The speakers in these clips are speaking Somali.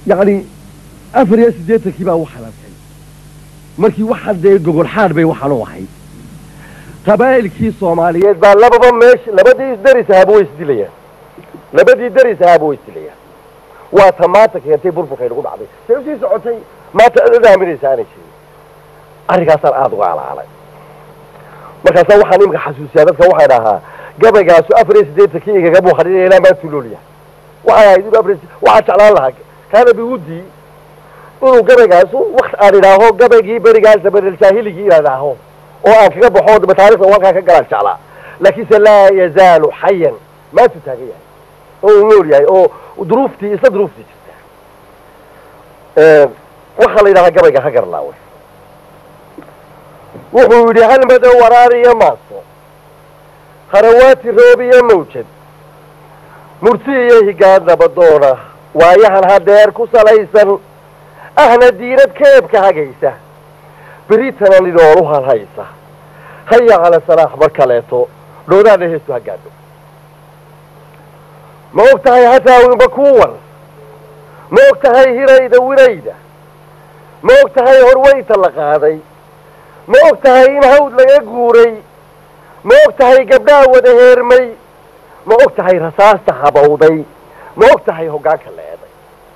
yacni afar iyo siddeetankii baa u xalantay markii waxaa dee gogol xaadh bay waxaan u ahayd qabaa'ilkii soomaaliyeed baa lababa meesha labadii deris ahaaba way isdilayaan labadii deris ahaaba way isdilayaan waa ta maanta keentay burburkay nagu dhacday say usii socotay maanta cid aaminaysa aanay jirin arrinkaasaan aada uga alaalay markaasaa waxaan iminka xasuusiyaa dadka waxay dhahaa gabaygaasu afar iyo siddeetankii igaga muuqaninaya ilaa maantuu noolyahay waxay ahayd inuu afar waxaa jeclaan lahaa kaana biwudii inuu gabaygaasu wakt aan idhaaho gabaygii berigaas zamanaljahiligii inaan idhaaho oo aan kaga baxo daba taarikhda uu halkaa ka galaan jeclaa laakiinse laa yazaalu xayan maantuu taagan yahay oo uu nool yahay oo duruuftii isla duruuftii jirta waxaa la yidhahaa gabayga ha garlaawe wuxuu yidhi halmado waraar iyo maaso harawaati roob iyo mawjad murti iyo higaad nabadoona waayahan hadeer ku salaysan ahna diinad keebka hagaysa beritana nidhoolu halhaysa haya cala salaax mar kaleeto dhoodaana heestu ha gaadho ma og tahay hataawinba kuwan ma og tahay hirayda wirayda ma og tahay horweyta la qaaday ma og tahay in hawd laga guuray ma og tahay gabdhaha wada heermay ma og tahay rasaasta habawday ma og tahay hoggaanka leeday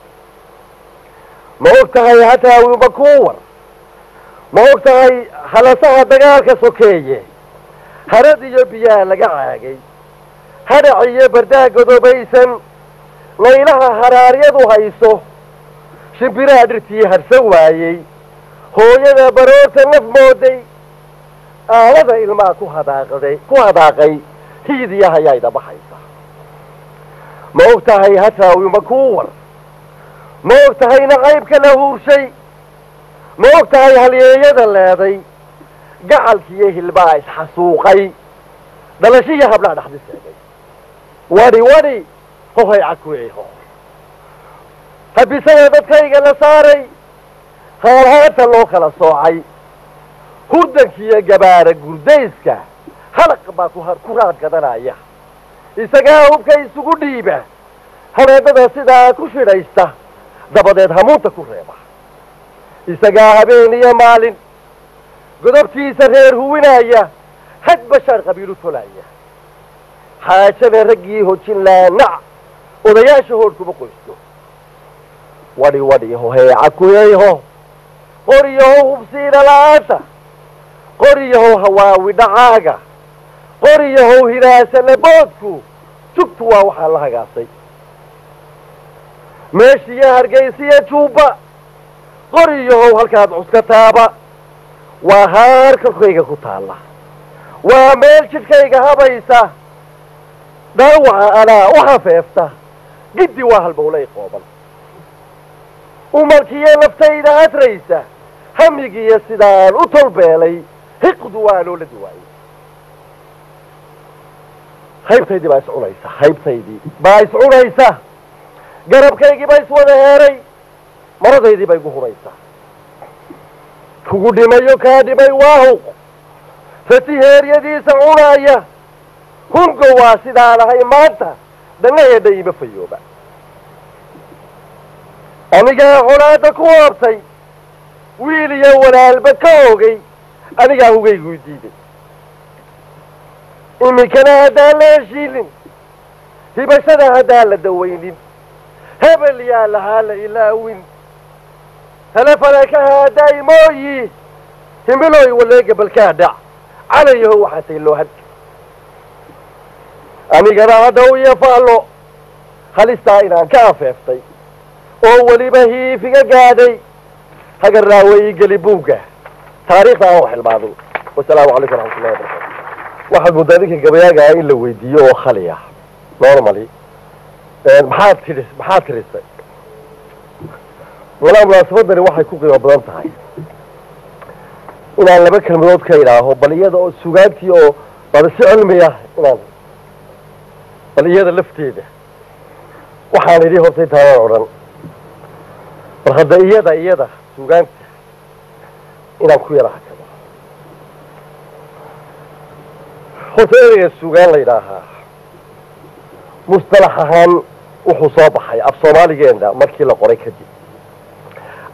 ma og tahay hataawinba kuwan ma og tahay halasaha dagaalka sokeeye harad iyo biyaha laga caagay hadhac iyo bardaha godobaysan laylaha haraaryadu hayso shimbiraha dhirtii harsan waayey hooyada baroorta naf mooday aalada ilmaha ku hadaaqday ku hadaaqay hiidiya hayaayda baxaysa ma og tahay hataawima kuwar ma og tahay nacaybka la huurshay ma og tahay halyeeyada leeday gacalkiiyo hilbaha isxasuuqay dhalashiiyo hablaha dhaxdi seegay wadhi wadhi hohay cakueho habisada dadkayga la saaray haalhaanta loo kala soocay hurdankiiyo gabaara gurdayska halaq baa ku raad gadanaya isagaa hubka isugu dhiiba habeennada sidaa ku shidhaysta dabadeed hamuunta ku reeba isagaa habeen iyo maalin godobtiisa reer huwinaya had bashaar qabiilu tolaya xaajada raggii hojin laanac odayaasha hoodhkuma qoysto wadhi wadhiho heeca kuyayho qoriyaho hubsiina la-aanta qoriyaho hawaawi dhacaaga qoriyahow hiraasa laboodku jugtu waa waxaa la hagaasay meeshiiyo hargaysiyo juubba qoriyahow halkaad cuska taaba waa haar korkayga ku taalla waa meel jidhkayga habaysa dhaawaca anaa u hafeefta giddi waa halbowlay qooban umarkiiyo naftayda hadraysa hamigiiyo sidaan u tolbeelay hiqdu waa loola duwaayey haybtaydii baa iscunaysa haybtaydii baa iscunaysa garabkaygii baa iswada heeray maradaydii bay gu huraysaa kugu dhimayo kaa dhimay waahuq fati heeryadiisa cunaaya hungo waa sidaan ahay maanta dhannaheedha ima fayooba anigaa colaada ku hoobtay wiil iyo walaalba ka ogay anigaa hugaygu diiday iminkana haddaan la heshiilin hibashada haddaan la dawaynin hebel yaa lahaa la ilaawin talefalekaha haddaay mooyi himilooy waleega balkaa dhac calayaho waxaasay loo had anigana haddaw iyo faallo halistaa inaan ka afeeftay oo weliba hiifiga gaadhay hagaraaweyi geli buugga taariikhda aan wax hilmaamin wasalaamu calaykum raxmatullahi wabarakatu waxaad muddaa ninka gabayaagaa in la weydiiyo oo khali ah normally maxaad tidhi maxaad tirisay walaa munaasabadani waxay ku qiimo badan tahay inaan laba kelmadood ka idhaaho bal iyada oo sugaantii oo baba si cilmiya inaan bal iyada lafteeda waxaan idhi horta intaanaan odhan bal hadda iyada iyada sugaanta inaan ku yara hakado horta ereyga sugaan la yidhaahaa musطalax ahaan wuxuu soo baxay af soomaaligeena markii la qoray kadib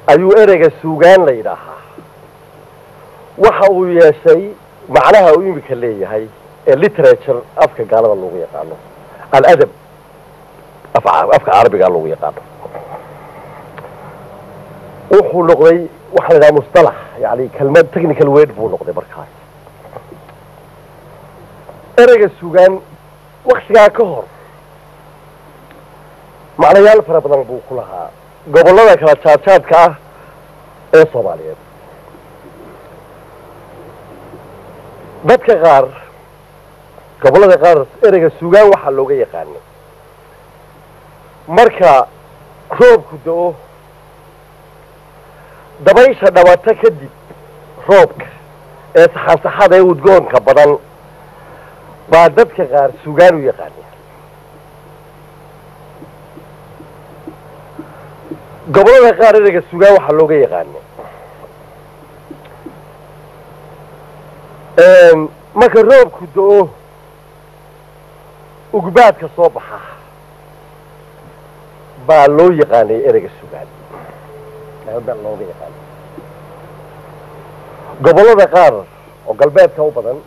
ayuu ereyga suugaan la yidhaahaa waxa uu yeeshay macnaha uu imika leeyahay ee literature afka gaalada loogu yaqaano aladab afka carabiga loogu yaqaano wuxuu noqday waxaa la yidhaha mustalax yani kelmad technical word buu noqday markaas ereyga suugaan waktigaa ka hor macnayaal fara badan buu ku lahaa gobollada kala jaadjaadka ah ee soomaaliyeed dadka qaar gobollada qaar ereyga suugaan waxaa looga yaqaanay marka roobku da-o dabaysha dhabato kadib roobka ee saxansaxada ee udgoonka badan baa dadka qaar suugaan u yaqaana gobollada qaar ereyga suugaan waxaa looga yaqaana marka roobku da-o ugbaadka soo baxa baa loo yaqaanay ereyga sugaan looga yaqaana gobollada qaar oo galbeedka u badan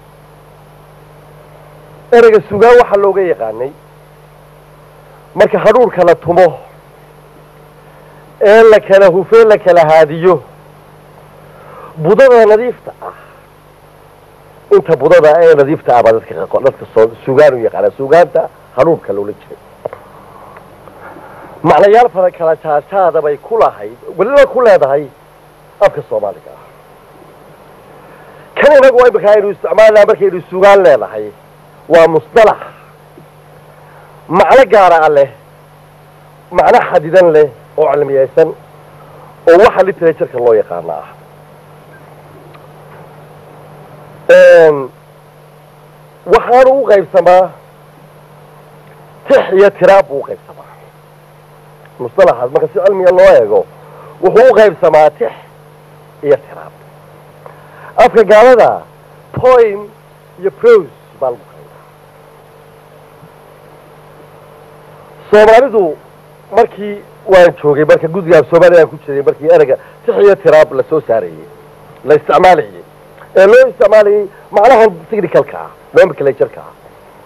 ereyga sugaan waxaa looga yaqaanay marka hadhuurka la tumo ee la kala hufee la kala haadiyo budada nadiifta ah inta budada ee nadiifta ah baa dadka dadka soo sugaan u yaqaana sugaanta hadhuurka loola jiray macnayaal fara kala jaajaada bay ku lahayd weliba ku leedahay afka soomaaliga ah kan inagu imika aynu isticmaalnaa markaynu sugaan leedahay waa musdalax macno gaara a leh macno xadidan leh oo cilmiyaysan oo waxa literatureka loo yaqaano ah waxaanu u qaybsamaa tix iyo tiraab buu u qaybsamaa musalaxaas marka si cilmiga loo eego wuxuu u qaybsamaa tix iyo tiraab afka gaalada poim iyo prose baa lagu qaybaa soomaalidu markii waan joogay marka guddigaa soomaaliyaan ku jiray markii ereyga tix iyo tiraab la soo saarayey la isticmaalayay ee loo isticmaalayay macnahan technicalka ah nomenclatureka ah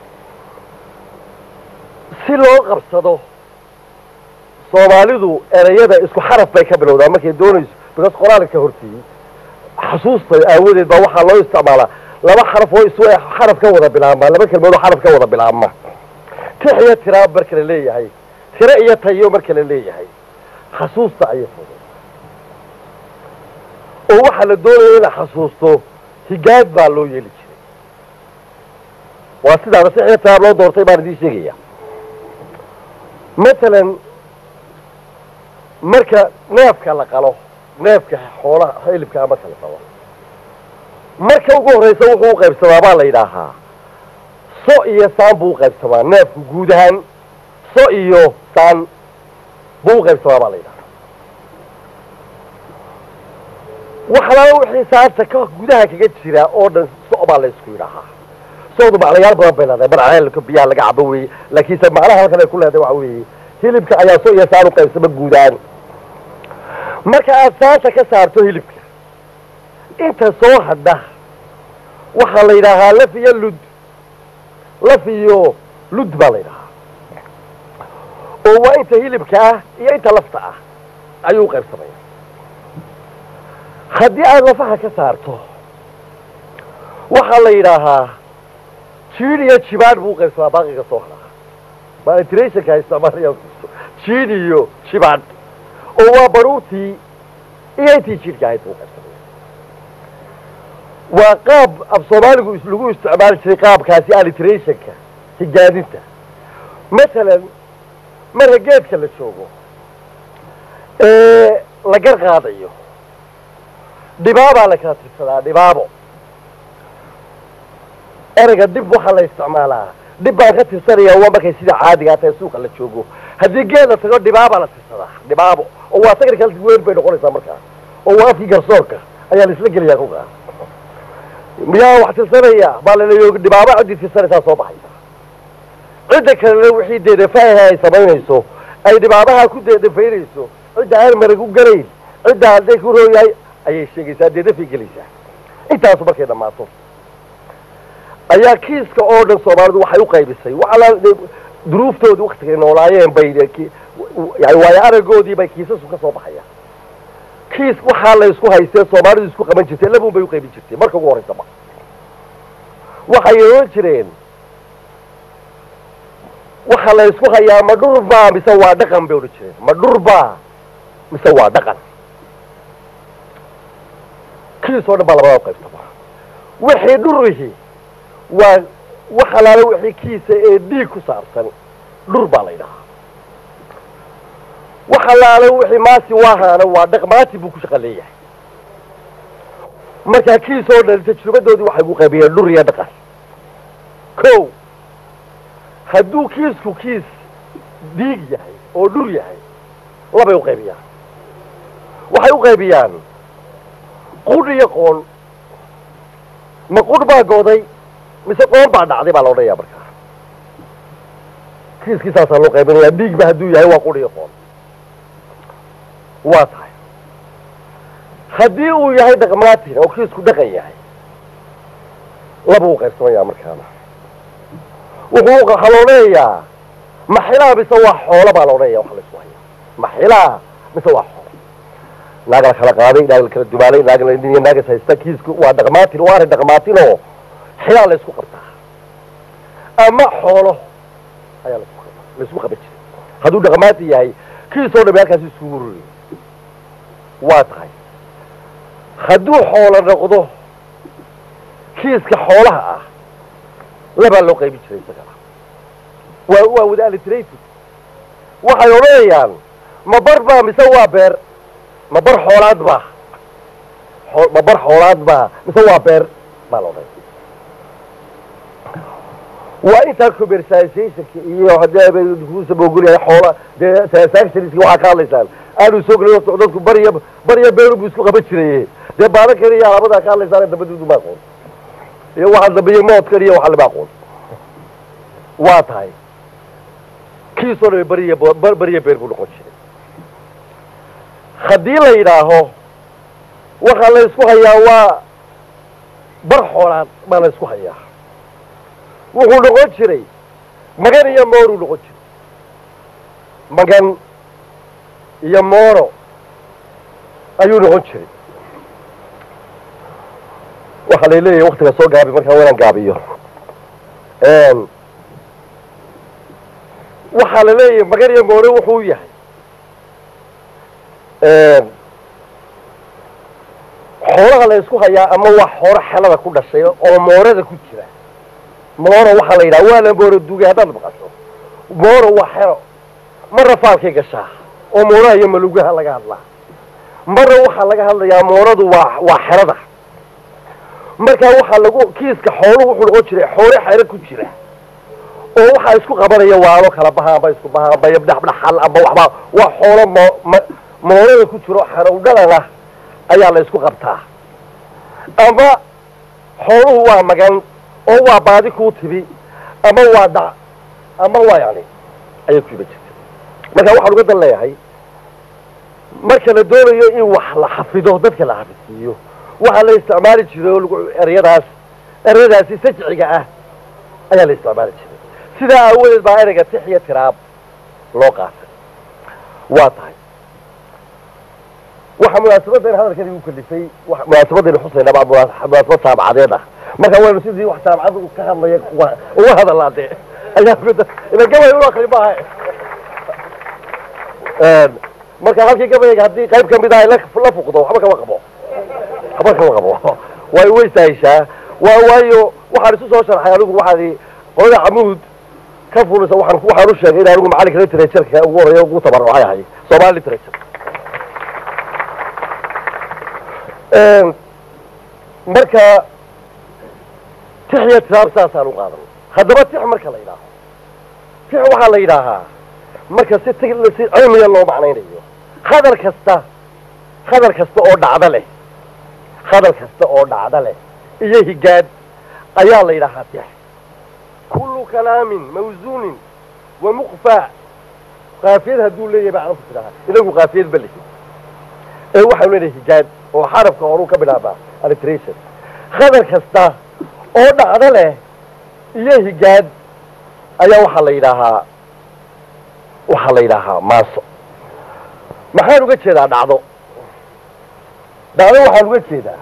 si loo qabsado soomaalidu ereyada isku xaraf bay ka bilowdaa markay doonayso because qoraalka horteeyey xasuusta aawadeed baa waxaa loo isticmaalaa laba xaraf oo isu xaraf ka wada bilaabmaa laba kelmood oo xaraf ka wada bilaabma tix iyo tiraab marka la leeyahay tiro iyo tayo marka la leeyahay xasuusta ayay fudo oo waxaa la doonaya in la xasuusto higaad baa loo yeeli jiray waa sidaada tix iyo tiraab loo doortay baan idiin sheegaya matalan marka neefka la qalo neefka xoolaha hilibkaa marka la qalo marka ugu horreysa wuxuu u qaybsamaa baa la yidhaahaa so iyo saan buu u qaybsamaa neefku guud ahaan so iyo saan buu u qaybsamaa baa la yidhahaa waxalaala wixii saanta ka gudaha kaga jira oo dhan so baa la isku yidhaahaa soodu macnayaal badan bay leedahay marceelka biyaha laga cabo weeye laakiinse macnaha halkan ay ku leedahay waxa weeye hilibka ayaa so iyo saan u qaybsama guudaan marka aad saanta ka saarto hilibka inta soo hadha waxaa la yidhaahaa laf iyo lud laf iyo lud baa la yidhahaa oo waa inta hilibka ah iyo inta lafta ah ayuu u qaybsamaya haddii aad lafaha ka saarto waxaa la yidhaahaa jiid iyo jibaadh buu u qaybsamaa baaqiga soo hadhaa maltrationka isticmaalaya jiid iyo jibaadh oo waa baruurtii iyo intii jiidhka ahayd buu qaybsamaya waa qaab af soomaaligu lagu isticmaali jiray qaabkaasi allitrationka higaadinta masalan marka geedka la joogo ee la gar qaadayo dhibaabaa la kala tirsadaa dhibaabo ereyga dhib waxaa la isticmaalaa dhib baan ka tirsanayaa waa markay sida caadigaa tahay suuqa la joogo haddii geed la tago dhibaabaa la tirsadaa dhibaabo oo waa technical weyn bay noqonaysaa markaa oo waa afkii garsoorka ayaa la isla gelayaa kugaa miyaa wax tirsanaya baa laleeyo dhibaabo ciddii tirsanaysaa soo baxaysa cidda kalena wixii deedafaaha ay samaynayso ay dhibaabaha ku deedafaynayso cidda aan marag u galayn cidda hadday ku rooyahay ayay sheegaysaa dee dafay gelaysaa intaasu markay dhammaato ayaa kiiska oo dhan soomaalidu waxay u qaybisay waxala duruuftoodii waktigay noolaayeen bay yani waayo aragoodii bay kiisasu ka soo baxayaan kiis waxaa la isku haystee soomaalidu isku qaban jirtay labuun bay u qaybin jirtay marka ugu horreysaba waxay ohan jireen waxa la isku hayaa ma dhurbaa mise waa dhaqan bay odhan jireen ma dhurbaa mise waa dhaqan kiis oo dhan baa labada u qaybtaba wixii dhurihi waa wax alaale wixii kiisa ee dhiig ku saabsan dhur baa la yidhahaa wax alaale wixii maasi waahaana waa dhaqmaati buu ku shaqa leeyahay markaa kiis oo dhan tajrubadoodii waxay ku qaybiyeen dhur iyo dhaqan ko hadduu kiisku kiis dhiig yahay oo dhur yahay labay u qaybiyaan waxay u qaybiyaan qudh iyo qoon ma qudh baa gooday mise qoon baa dhacday baa la odhanayaa markaa kiiskii saasaa loo qaybinayaa dhiigba hadduu yahay waa qudh iyo qoon waa tahay haddii uu yahay dhaqmaatin oo kiisku dhaqan yahay laba u qaybsamayaa markaana wuxuu waxaa la odhanayaa maxilaa mise waa xoolo baa la odhanaya waxa la isku hayaa maxilaa mise waa xoolo naag la kala qaaday naag la kala dumaalay naag la iyo naagas haysta kiisku waa dhaqmaatin waa arrin dhaqmaatinoo xilaa la isku qabtaa ama xoolo ayaa laisku qabtaa la isku qaban jiray hadduu dhaqmaatin yahay kiisoo dhami halkaasi iskugu ruriyay waa tahay hadduu xoolo noqdo kiiska xoolaha ah labaa loo qaybin jiray isagana waa waa wada alliterated waxay odhanayaan ma bar baa mise waa beer ma bar xoolaad baa oo ma bar xoolaad baa mise waa beer baa la odhanaya waa intaa commercializationka iyo haddii kuusabogolyahay xoola dee transactionska waxaa ka hadlaysaan aanu soo gelin dadku bariya bariya beeru buu isku qaban jiray dee baadankan iyo alaabadaa ka hadlaysaan dabaduudu ma aqoon iyo waxaa dambeeyey moodkan iyo waxa lama aqoon waa tahay kiisoo dhame bariya bariya beer buu noqon jiray haddii la yidhaaho waxaa la isku hayaa waa bar xoolaad baa la isku hayaa wuxuu noqon jiray magan iyo mooruu noqon jiray magan iyo mooro ayuu noqon jiray waxaa lay leeyahay waktiga soo gaabi markaa waa inaan gaabiyo waxaa la leeyahay magan iyo mooro wuxuu yahay xoolaha la isku hayaa ama waa xoolo xelada ku dhashay oo moorada ku jira mooro waxaa la yidhaha waa la mooro dugay haddaad maqasho mooro waa xero marna faalkay gashaa oo mooraha iyo malugaha laga hadlaa marna waxaa laga hadlayaa mooradu waa waa xerada markaa waxaa lagu kiiska xooluhu wuxuu noqon jiray xoolo xero ku jira oo waxaa isku qabanaya waalo kala baha amba isku baha amba yabdhaxdhaxal amba waxbaa waa xoolo mo moorada ku jiro xerowdhalana ayaa la isku qabtaa ama xooluhu waa magan oo waa baadi kuu tibi ama waa dhac ama waa yani ayay ku iman jirtay marka waxaan uga dan leeyahay marka la doonayo in wax la xafido dadka la xafidsiiyo waxaa la isticmaali jiray oo lagu ereyadaas ereyadaasi sajciga ah ayaa la isticmaali jiray sidaa aawadeed baa ereyga tix iyo tiraab loo qaatay waa tahay waxaa munaasabaddan hadalkan igu kalifay munaasabadaynu xusayna baa munaasabad taabacadeed ah marka waynu sidii wax taabacad ka hadlaya uga hadalnaa dee ayaa ila gabay u akri maaha marka halkii gabayga haddii qayb kamid ah la fuqdo waxba kama qabo waxba kama qabo way way saheshaa waa waayo waxaan isu soo sharxay anigu waxaan qolada camuud ka fulisa waxaan waxaan u sheegay in anigu macalinka literatureka ugu horeeya ugu tabarucay ahay somali literature marka tix iyo tiraab saasaan u qaadan haddaba tix marka la yidhaaho tix waxaa la yidhaahaa marka si t si cilmiga loo macnaynayo hadal kasta hadal kasta oo dhacdo leh hadal kasta oo dhacdo leh iyo higaad ayaa la yidhaahaa tix kullu kalaamin mawsuunin wa muqfaa qaafiyad hadduu leeyahay baa carabtu tidhahaa inagu qaafiyad ba lihi ee waxaanu leedahay hijaad oo xarafka horuu ka bilaabaa alliteration khadar kasta oo dhacdo leh iyo hijaad ayaa waxaa la yidhaahaa waxaa la yidhaahaa maaso maxaan uga jeedaa dhacdo dhacdo waxaan uga jeedaa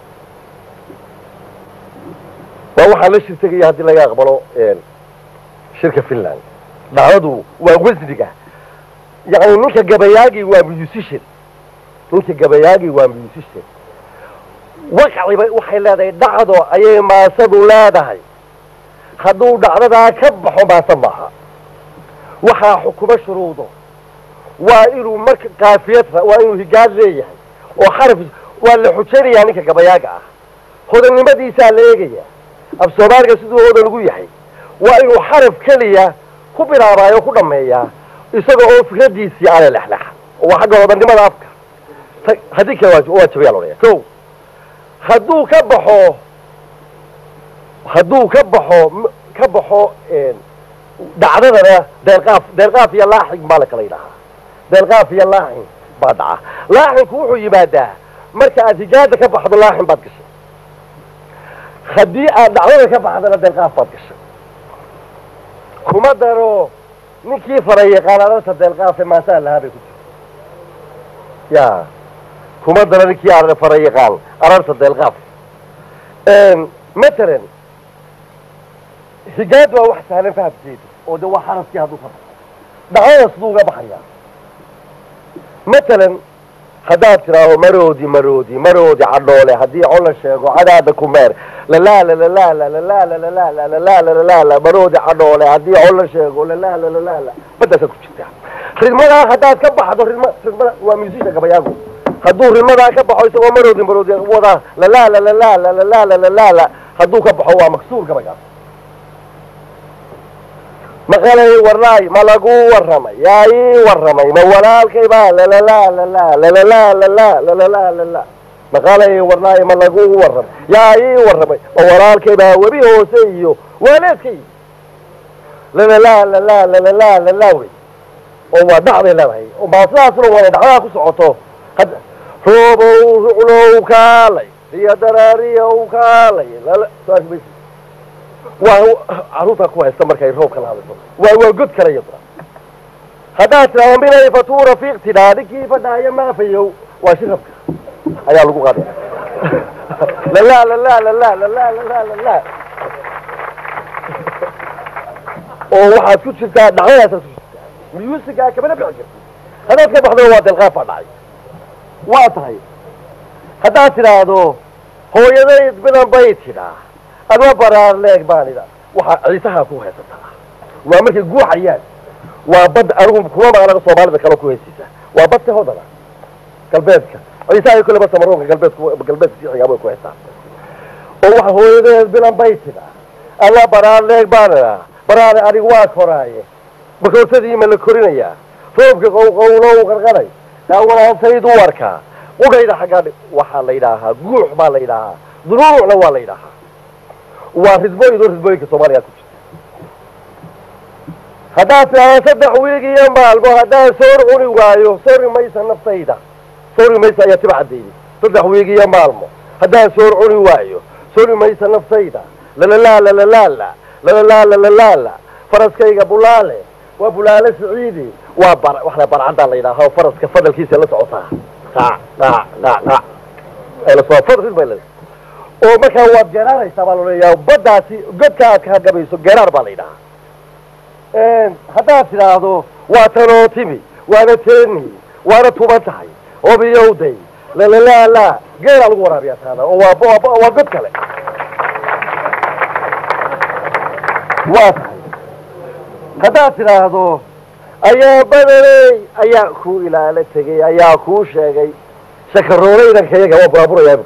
waa waxaan la shirtegaya haddii laga aqbalo shirka finland dhacdadu waa wasniga yani ninka gabayaagii waa musician ninka gabayaagii waa musician waqciba waxay leedahay dhacdo ayay maasadu leedahay hadduu dhacdadaa ka baxo maase maaha waxaa xukumo shuruudo waa inuu marka kaafiyad waa inuu higaad leeyahay oo xaraf waa la xujaynayaa ninka gabayaaga ah hodannimadiisaa la eegaya af soomaaliga siduu hodan ugu yahay waa inuu xaraf keliya ku bilaabaayo ku dhammeeyaa isaga oo fikradiisii aana lexlexa waa xagga hodannimada afka haddii kale waa jabayaa lodhaya ko hadduu ka baxo hadduu ka baxo ka baxo dhacdadana deelqaaf deelqaaf iyo laaxig baa la kala yidhahaa deelqaaf iyo laaxin baa dhaca laaxinku wuxuu yimaadaa marka aad hijaada ka baxdo laaxin baad gashay haddii aad dhacdada ka baxdana deelqaaf baad gashay kuma daro ninkii faray yaqaan ararta deelqaafe maasaa lahaa bay ku jirta ya kuma daro ninkii faray yaqaan ararta deelqaaf matalan higaad waa wax sahlan fahamkeedu oo de waa xarafkii hadduu ka baxo dhacdada siduu uga baxayaa matalan haddaad tidhaaho maroodi maroodi maroodi cadhoole haddii cola sheego cadaada ku meer lalaala lalaala lalaala lalaala lalaala lalaala maroodi cadhoole haddii cola sheego lalaala lalaala badaasaad ku jirtaa ridmadaa haddaad ka baxdo ridma ridmada waa musisha gabayaagu hadduu ridmadaa ka baxo isagoo maroodi maroodi wadaa lalaala lalaala lalaala lalaala hadduu ka baxo waa maksuur gabaygaas maqalay warnaay ma lagu warramay yaa ii warramay ma walaalkay baa lalala lala lalala lala lalala lala maqalay warnaay ma lagu warramay yaa ii warramay ma walaalkay baa webi hoose iyo waaleedkay lalala lala lalala lala wey oo waa dhacday leedahay oo maa sidaasna waa dhacdaha ku socoto roobow ruclow kaalay iyo daraariyow kaalay waa caruurtaa ku haysta markay roobka la hadasho waa waa god kale iyaduna haddaad tidhaahdo minay fatuura fiiq tidhaa ninkii fadhaayo maafayow waa shirabka ayaa lagu qaaday lala lala lala lala lala lala oo waxaad ku jirtaa dhacdadaasaad ku jirtaa musigaa kamana bixi jirta haddaad ka baxdona waa delqaafaa dhacay waa tahay haddaad tidhaahdo hooyadayd bilan bay tidhaa adma baraar leeg baan idha waxaa ciisahaa ku haysataa waa markay guuxayaan waa bad anigu kuma maqnaga soomaalida kale ku haysiisa waa badka hodana galbeedka ciisaha kuleba samaroonka galbeedku galbeedka siixigaa way ku haystaa oo waxa hooyadeed bilan bay tidhaa adma baraar leeg baan idhaa baraare anigu waa koraaye bakoortadii ma la korinayaa roobka qowqowlow qarqaray daawanaantayd u arkaa qudhayda xaggaa waxaa la yidhaahaa guux baa la yidhaahaa dunuucna waa la yidhaahaa waa ridbooyin oo ridbooyinka soomaaliya ku jirta haddaad tidhaahdo saddex wiig iyo maalmo haddaan soor cuni waayo sori maysa naftayda sori maysa ayaa tiba caddeeyey saddex wiig iyo maalmo haddaan soor cuni waayo sori maysa naftayda lalalaala lalaala lalalaala lalaala faraskayga bulaale waa bulaale siciidi waa bar waxna barcaddaa la yidhaaha oo faraska fadalkiisa la socotaa qac qac qac qac ay la soo fadal bay leedahay oo markaa waad geraaraysaa baa laleeyaha baddaasi godka aad ka gabayso geraar baa la yidhahaa haddaad tidhaahdo waa tanoo timi waana teeni waana tuban tahay obiyowday lalalaala geeraa lagu waraabiyaa taana oo waa waa god kale waa tahay haddaad tidhaahdo ayaa badaney ayaa kuu ilaalo tegey ayaa kuu sheegay shakarooleydankayaga waa buraaburaya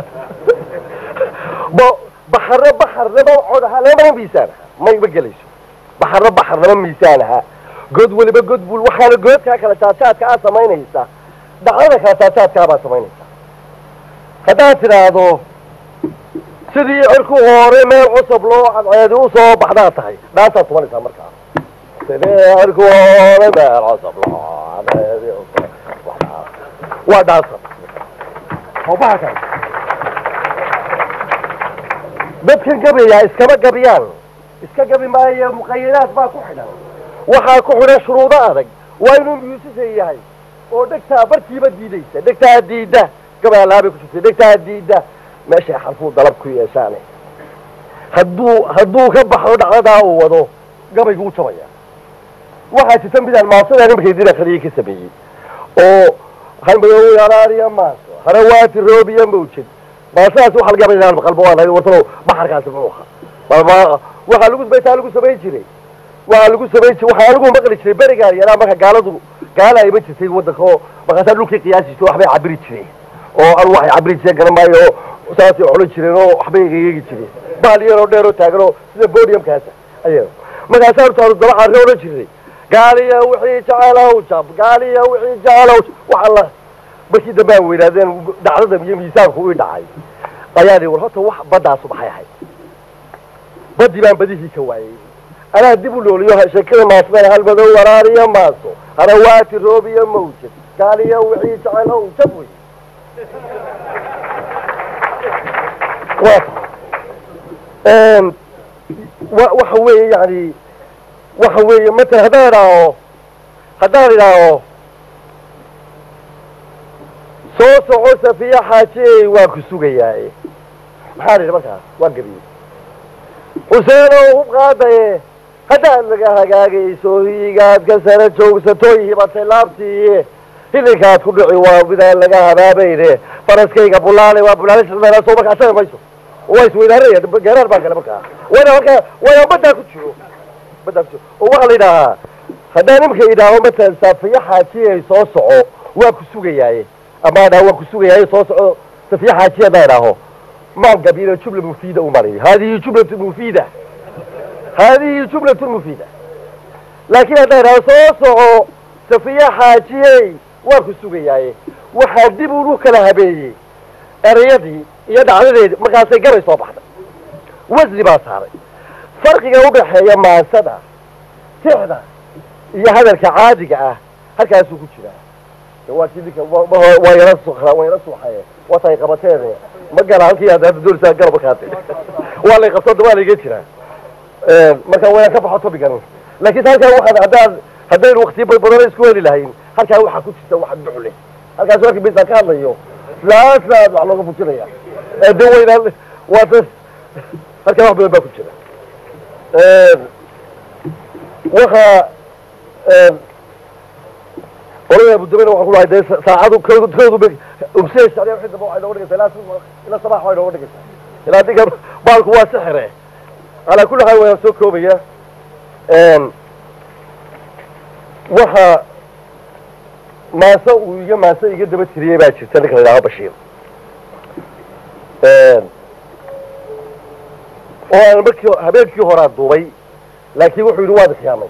baxarro baxar lama cod ahaa lama miisaan ahaa may ma gelayso baxarro baxar lama miisaan ahaa god weliba god bul waxaana goodkaa kala jaadjaadka aad samaynaysa dhacdada kala jaadjaadkaa baad samaynaysaa haddaad tidhaahdo sidii cirku hore meel cusub loo cadceedi u soo baxdaa tahay dhaantaad tumanaysaa markaa sidii cirku hore meel cusub loo cadceedi usoo baxdaa waa dhaansan oo bahalkan dadkan gabayaa iskama gabiyaan iska gabi maayo muqayadaad baa ku xidhan waxaa ku xidhan shuruudo adag waa inuu muusisa yahay oo dhegtaa barkiiba diidaysa dhegtaa diidda gabayalaabay ku jirtay dhegtaa diidda meeshay xarfuu dalab ku yeeshaane hadduu hadduu ka baxo dhacdadaa uu wado gabaygu u jabaya waxaa jirta midaan maasada nimarkay dina kaliya ka sameeyey oo halmadoow yaraariya maaso harawaati roobiya mawjad maasadaas waxa laga yaaba qalbo waa lahayd wartalo baxarkaasi muxuu ahaa balma waxaa lagu baytaa lagu samayn jiray waxaa lagu samayn jiray waxaa lagu maqli jiray berigaa yaraa marka gaaladu gaala ayma jirtay waddanka oo markaasaa dhulkii qiyaasi jirtay waxbay cabiri jireen oo anu waxay cabiri jireen garan maayo oo saasay xulan jireen oo waxbay egeegi jireen bahal yaroo dheer oo taagan oo sida bodiumkaasa aya markaasaa hortaanu daba carre odhan jiray gaaliya wixii jecelow jab gaaliya wixii jecelow wax alla markii dambe aan weynaadeen dhacdada iyo miisaanku ii dhacay ayaa dhi war horta wax baddaasu maxay ahayd baddii baan badihii ka waayey anaa dib u nooliyo sheekada maasmay halmadow waraariya maaso harawaati roobiya mawjad gaaliya wixii jecelow jab wey wa waxa weeye yani waxa weeye matala haddaan idhaaho haddaan idhaaho soo soco safiya xaajiyey waan ku sugayaaye maxaan idhi markaas waan gabiyey xuseenow hub qaadaye haddaad laga hagaagayso hiigaad ka sara joogsatoy hibatay laabtiiye hilinkaad ku dhici waa midaan laga habaabayne faraskayga bulaale waa bulaale soo markaa asaga mayso waa isweydaaraya gaaraar baa kale markaa wayna markaa wayna baddaa ku jiro baddaa ku jiro oo waxaa la yidhaahaa haddaan nimka idhaaho matalan safiya xaajiyay soo soco waa ku sugayaaye ama dhaa waa ku sugayaaye soo soco safiya xaajiya haddaan idhaaho maan gabina jumla mufiida u mariyo hadihi jumlatu mufiida hadihi jumlatu mufiida laakiin haddaan idhaaho soo soco safiya xaajiyey waa ku sugayaaye waxaa dib unu kala habeeyey erayadii iyo dhacdadeedii markaasay gabay soo baxday wasni baa saaray farqiga udhaxeeya maansada tixda iyo hadalka caadiga ah halkaasuu ku jiraa waa kii ninka waa yala sukra waa yala suuxaye watay qabateen ma gala halkii hadda doonaysaa garab kaate waa lay qabto waa layga jiraa marka wayaan ka baxo tobigan laakiin halkaa waxaan haddaan haddaynu waktiyo badan isku heli lahayn halkaa waxaa ku jirta wax ducle halkaas markii bisaan ka hadlayo laaslaad wax looga fujinaya de wayna waa da halkaa wax badan baa ku jira waxa qolada abudabena waxaan ku lahay dee saacadu koodu koodu umsee shariya wixii dambe waxay nooga dhigaysaa ilaa ilaa sabax way nooga dhigaysaa ilaa dinka baalku waa sixire calaa kulli xaal wayaan soo koobaya waxa maase uu iga maase iga daba tiriyey baa jirta ninka la yidhaaho bashiir oo aan markii habeenkii horaa duubay laakiin wuxuu yidhi waad khiyaamay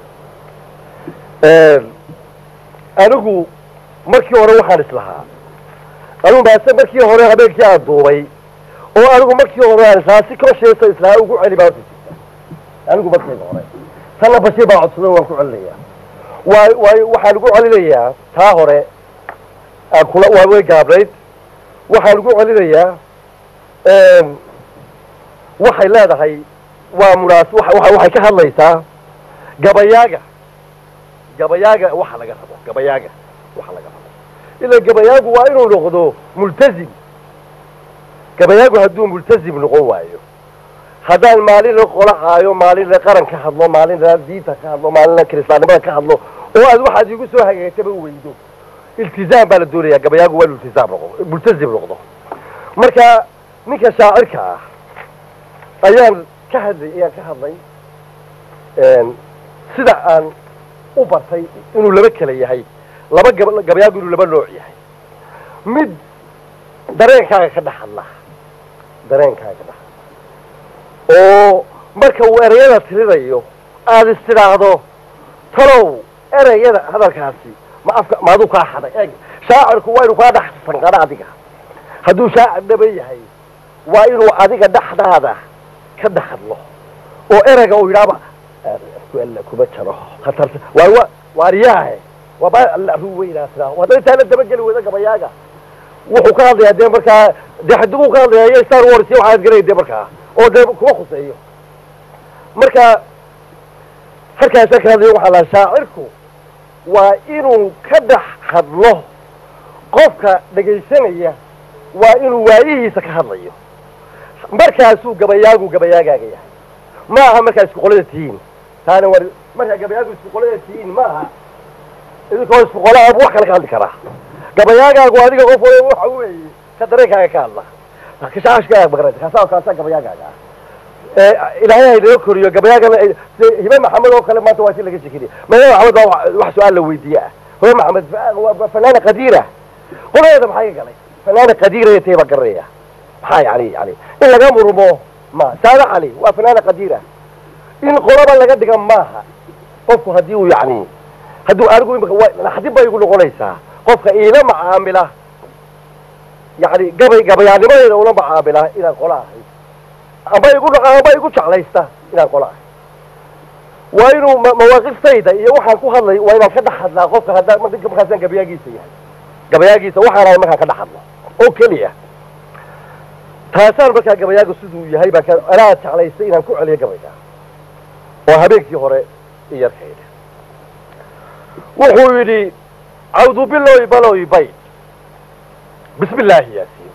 anigu markii hore waxaan islahaa anigu maase markii hore habeenkii aan duubay oo anigu markii hore aan islahaa si koosheesa islahaa ugu celi baa horta jirta anigu markayga hore tanna bashiir baa codsaday waan ku celinayaa waa waay waxaan ugu celinayaa taa hore aan kula waa way gaabnayd waxaan ugu celinayaa waxay leedahay waa munaas waxay ka hadlaysaa gabayaaga gabayaaga waxa laga rabo gabayaaga waxa laga rabo ila gabayaagu waa inuu noqdo multazim gabayaagu hadduu multazim noqon waayo haddaan maalina qola caayo maalina qaran ka hadlo maalina diinta ka hadlo maalina kiristaannimada ka hadlo oo aad waxaad igu soo hagaagtaba weydo iltizaam baa la doonayaa gabayaagu waa inu iltizaam noqdo multazim noqdo marka ninka shaacirka ah ayaan ka hadlay ayaan ka hadlay sida aan u bartay inuu laba kala yahay laba gab gabayaagu inuu laba nooc yahay mid dareenkaaga ka dhex hadla dareenkaaga ka dhex hadla oo marka uu ereyada tirinayo aada istidhaahdo talow ereyada hadalkaasi ma afka maaduu kaa xaday eeg shaacirku waa inuu kaa dhex sanqano adiga hadduu shaacir dhaba yahay waa inuu adiga dhexdaada ka dhex hadlo oo ereyga uu yidhaaba alla kuma jaro khatarta waa wa waariyaahe waaba alla ru weynaa sidaa haddana intaa la dabageli weyda gabayaaga wuxuu ka hadlayaa dee markaa dee xaduguu ka hadlayaa iyo star wars iyo waxaad garanay dee markaa oo dee kuma khuseeyo marka halkaasaa ka hadlayo waxaa laha shaacirku waa inuu ka dhex hadlo qofka dhegaysanaya waa inuu waayihiisa ka hadlayo markaasuu gabayaagu gabayaagaaga yahay ma aha markaa isku qolada tihiin taana war markaa gabayaagu isku qolada tihiin ma aha idinkoo isku qolaha wax kale ka hadli karaa gabayaagaagu adiga qof waliba waxa weeye ka dareenkaaga ka hadla kashaashkaaga maqranta kaasaa kaasaa gabayaagaaga ah ee ilaahay haynaga koriyo gabayaagana sida hibe maxamed oo kale maanta waa si laga shekiniya hibe maxamed baa wax- wax su-aal la weydiiye ah hibe maxamed fa- waa fanaana qadiira qoladeeda maxaa ka galay fanaana qadiira ee tayba garanaya maxaa yani yani in laga murmo ma saada cali waa fanaana qadiira in qolaba laga dhiga maaha qofku haddii uu yani hadduu anigu imika wa naxdin bay igu noqonaysaa qofka iila macaamila yani gabay gabayaanimadeeda ula macaamila inaan qola ahay amba igu amba igu jeclaysta inaan qola ahay waa inuu ma- mawaaqiftayda iyo waxaan ku hadlay waa inaan ka dhex hadlaa qofka haddaa marka markaasaan gabayaagiisa yahay gabayaagiisa waxaan ahay markaan ka dhex hadlo oo keliya taasaan markaa gabayaagu siduu yahay baan ka anaa jeclaystay inaan ku celiyo gabayga oo habeenkii hore i yarkayda wuxuu yidhi cawdu biloy baloy bayd bismi illaahi yaasiin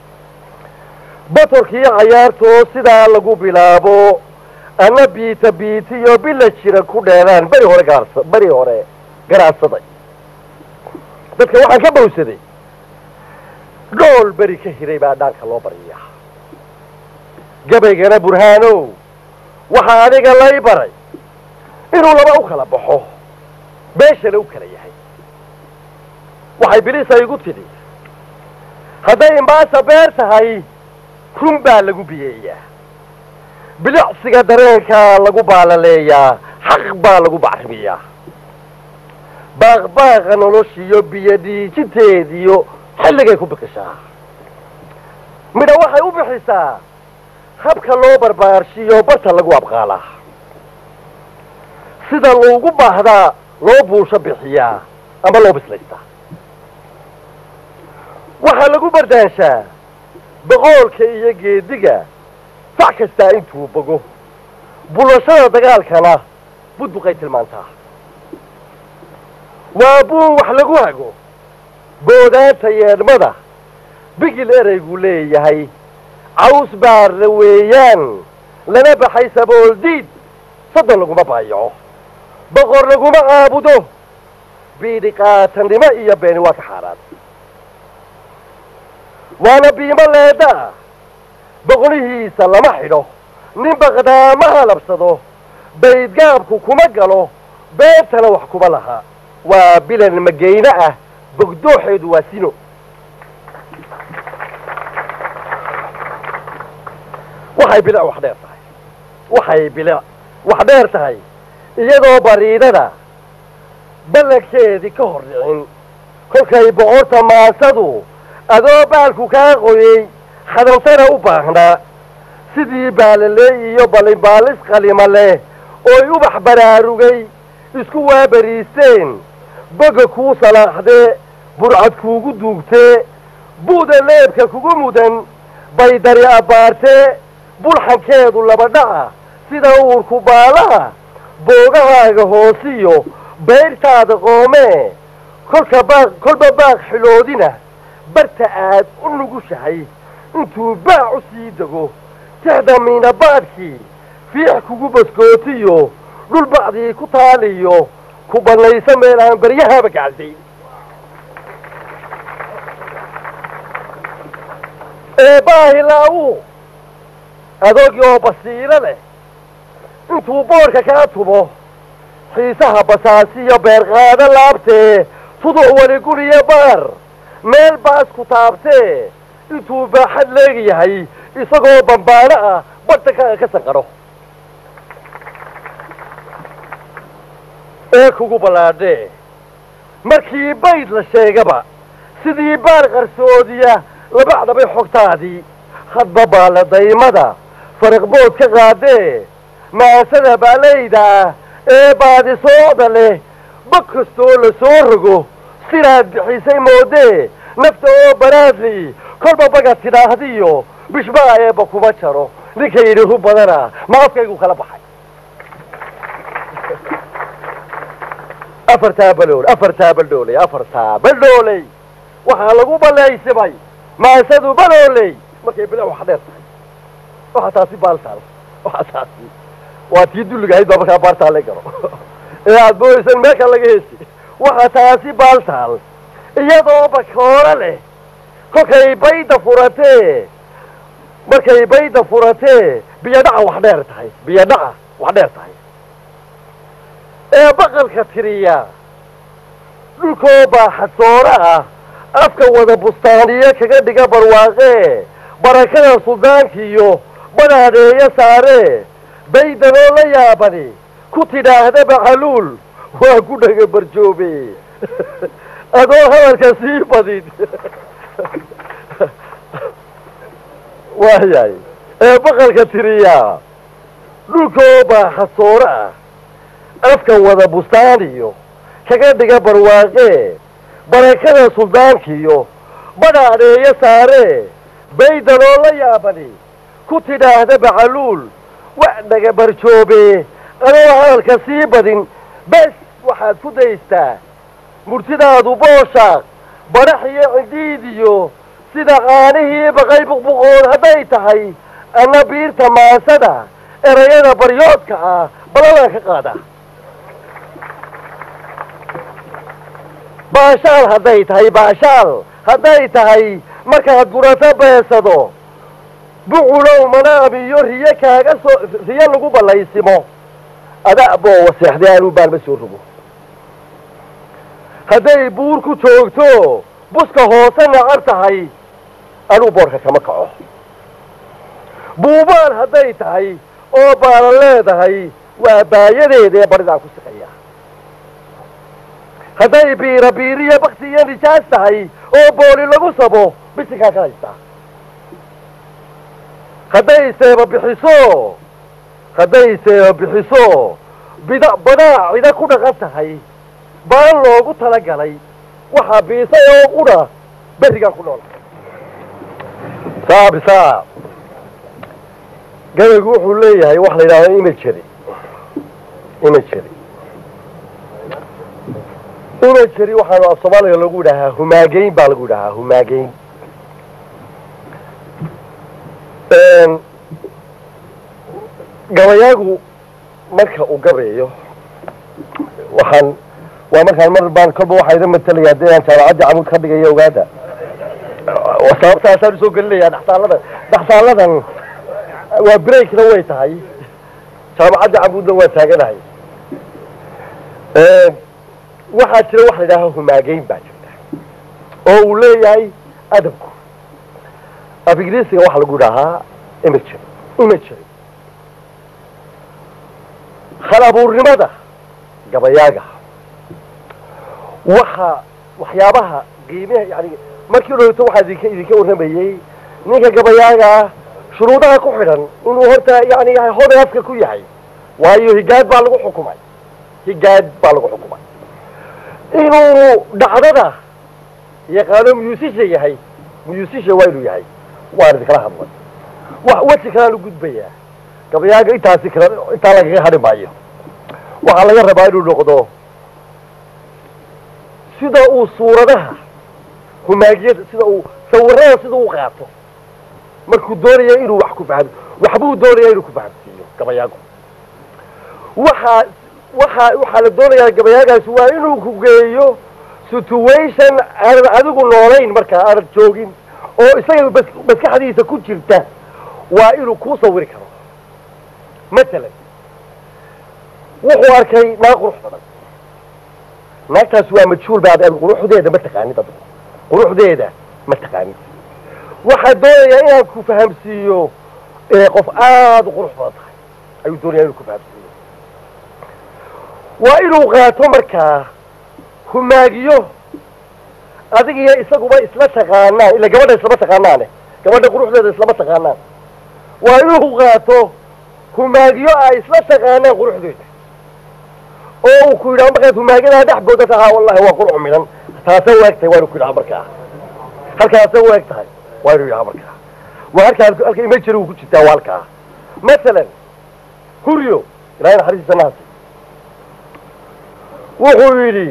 batorkii cayaartoo sidaa lagu bilaabo ana biita biitiyo bila jira ku dheeraan beri hore gaarsa beri hore garaadsaday dadka waxaan ka bowsaday dhool beri ka hiray baa dhaanka loo baryaa gabaygana burhaanow waxaa adiga lay baray inuu laba u kala baxo meeshana u kala yahay waxay bilisa igu tidhi hadday imbaasa beer tahay run baa lagu biyeeyaa bilicsiga dareenkaa lagu baalaleeyaa xaq baa lagu bacrimiyaa baaqbaaqa noloshiyo biyo dhiijinteediyo xilligay ku bikishaa midha waxay u bixisaa habka loo barbaarshiyo barta lagu abqaalaa sida loogu baahdaa loo buusho bixiyaa ama loo bislaystaa waxaa lagu bardaanshaa boqoolka iyo geediga fac kastaa intuu bogo bulashada dagaalkana budbuqay tilmaantaa waa buun wax lagu hago boodaanta yeedhmada bigil ereygu leeyahay caws baarna weeyaan lana baxay sabool diid soddon laguma baayaco boqor laguma aabudo biidhi qaatannimo iyo beeni waa ka xaaraan waana biimo leedda ah boqolihiisa lama xidho nin baqdaa ma halabsado baydgaabku kuma galo beentana wax kuma laha waa bilan mageyne ah bogdooxeedu waa sino waxay bilic wax dheer tahay waxay bilic wax dheer tahay iyadoo bariidada ballankeedii ka hor dhicin kolkay boqorta maasadu adoo baalku kaa qoyey xadansana u baahnaa sidii baalaleey iyo ballinbaalis qalima leh ooy ubax baraarugay isku waabariisteen boga kuu salaaxdee burcad kuugu duugtee bu'da leebka kugu mudan baydari abbaartee bulxankeedu laba dhaca sida uurku baalaha boogahaaga hoosiyo bayrtaada qoomee kolka baaq kolba baaq xiloodina barta aad u nugushahay intuu baac u sii dego tixda miinabaadhkii fiix kugu baskootiyo dhul bacdii ku taaliyo ku bannayso meel aan baryahaaba gacalsayn ee baahilaawu adoogii oo basiiro leh intuu boodhka kaa tumo xiisaha basaasiyo beerqaado laabtee tuduc weli guriyo baar meel baas ku taabtee intuu baaxad leegyahay isagoo bambaano ah badhtankaaga ka sanqadho ee kugu ballaadhee markii bayd la sheegaba sidii baar qarsoodiya labacdabay xogtaadii hadba baaladaymada fariqbood ka qaadee maasada baalayda ah ee baadisoocda leh bag kastoo la soo rogo sidaad bixisay moodee nafta oo baraadli kolba baga tidhaahdiyo bishbaa eebba kuma jaro ninka yidhi ru badana ma afkaygu kala baxay afartaa balool afartaa baldhooley afartaa baldhooley waxaa lagu balaysimay maasadu balooley markay bila wax dheer tahay waxaa taasi baaltaal waxaa taasi waa tii dulliga ahayd baa markaa baartaa la garo ee aad mooysan meelka laga hesi waxaa taasi baaltaal iyadoo bakooro leh kolkay bayda furatee markay bayda furatee biyodhaca wax dheer tahay biyodhaca wax dheer tahay ee baqalka tiriya dhulkoo baaxadsooro ah afka wada bustaaniyo kaga dhiga barwaaqee barakada suldaankiiyo badhaadeeyo saaree baydanoo la yaabani ku tidhaahda bacaluul waa ku dhaga barjoobe adoo hadalka sii badin waayahay ee baqalka tiriya dhulkoo baaxadsooro ah afka wada bustaaniyo kaga dhiga barwaaqee barakada suldaankiyo badhaadeeyo saaree baydanoo la yaabani ku tidhaahda bacaluul wax dhaga barjoobe adoo hadalka sii badin bes waxaad ku daystaa murtidaadu booshaaq badhax iyo cidhiid iyo sida qaanihii baqay buqbuqood hadday tahay anna biirta maasada erayada baryoodka ah balalaan ka qaada baashaal hadday tahay baashaal hadday tahay markaad gurato beesado buculow manaam iyo riyo kaaga soo riyo lagu ballaysimo ada boo waseexday anuu baalma soo rogo hadday buur ku joogto buska hoose nacar tahay anuu boorka kama kaco buubaan hadday tahay oo baalan leedahay waa baayadeeda ee baridaan ku siqaya hadday biira biiriyo bakti iyo nijaas tahay oo booli lagu sabo bisinkaan ka haystaa hadday seeba bixiso hadday seeba bixiso bida badaa cida ku dhaqan tahay baan loogu talagalay waxaa biisay oo qudha berrigaan ku nool saabisa gabaygu wuxuu leeyahay waxa la yidhahda imagery imagery imagery waxaanu af soomaaliga lagu yidhahaa humaageyn baa lagu yidhahaa humaageyn gabayaagu marka uu gabayo waxaan waa markaan mar baan kolba waxaa ida matalaya haddii aan jaamacadda camuud ka dhigayo ogaada sababtaasaan usoo gelinayaa dhaxsaaladan dhaxsaaladan waa breakna way tahay jaamacadda camuudna waa taaganahay waxaa jira waxa la yidhaha humaageyn baa jirta oo uu leeyahay adabku af ingiriisiga waxaa lagu yidhahaa imagery imagery hal abuurnimada gabayaaga waxa waxyaabaha qiimaha yani markii dhowto waxaa idinka idinka warramayey ninka gabayaagaa shuruudaha ku xidhan inuu horta yani hoday afka ku yahay waayo higaad baa lagu xukumay higaad baa lagu xukumay inuu dhacdada yaqaano musisha yahay musisha waa inuu yahay waan idinkala hadlay wax weji kalaan u gudbayaa gabayaaga intaasi kala intaa lagaga hadhi maayo waxaa laga rabaa inuu noqdo sida uu suuradaha humaagiyada sida uu sawirada sida u qaato markuu doonaya inuu wax ku fahmo waxbuu doonaya inuu ku fahamsiiyo gabayaagu waxaa waxaa waxaa la doonayaa gabayaagaasi waa inuu ku geeyo situation aanad adigu noolayn markaa aanad joogin oo isaga bas maskaxdiisa ku jirta waa inuu kuu sawiri karo matalan wuxuu arkay naag qurux badan naagtaas waa majhuul baad quruxdeeda ma taqaanid ad quruxdeeda ma taqaanid waxaa doonayaa inaan ku fahamsiiyo qof aada u qurux badan tahay ayuu doonaya inuu ku fahamsiiyo waa inuu qaato markaa humaagiyo adig iyo isaguba isla taqaanaan ila gabadha islama taqaanaane gabadha quruxdeeda islama taqaanaan waa inuu qaato humaagiyo ay isla taqaanaan quruxdeeda oo uu ku yidhaha markaad humaagiyadaa dhex booda tahaa wallahi waa qurux midhan taasa waagtahay waa inu ku yidhaha markaa halkaasay u eg tahay waa inuu yahaa markaa waa halkaa halka imajari uu ku jirtaa waa halkaa masalan huryo ilaahay naxariistiisa naasi wuxuu yidhi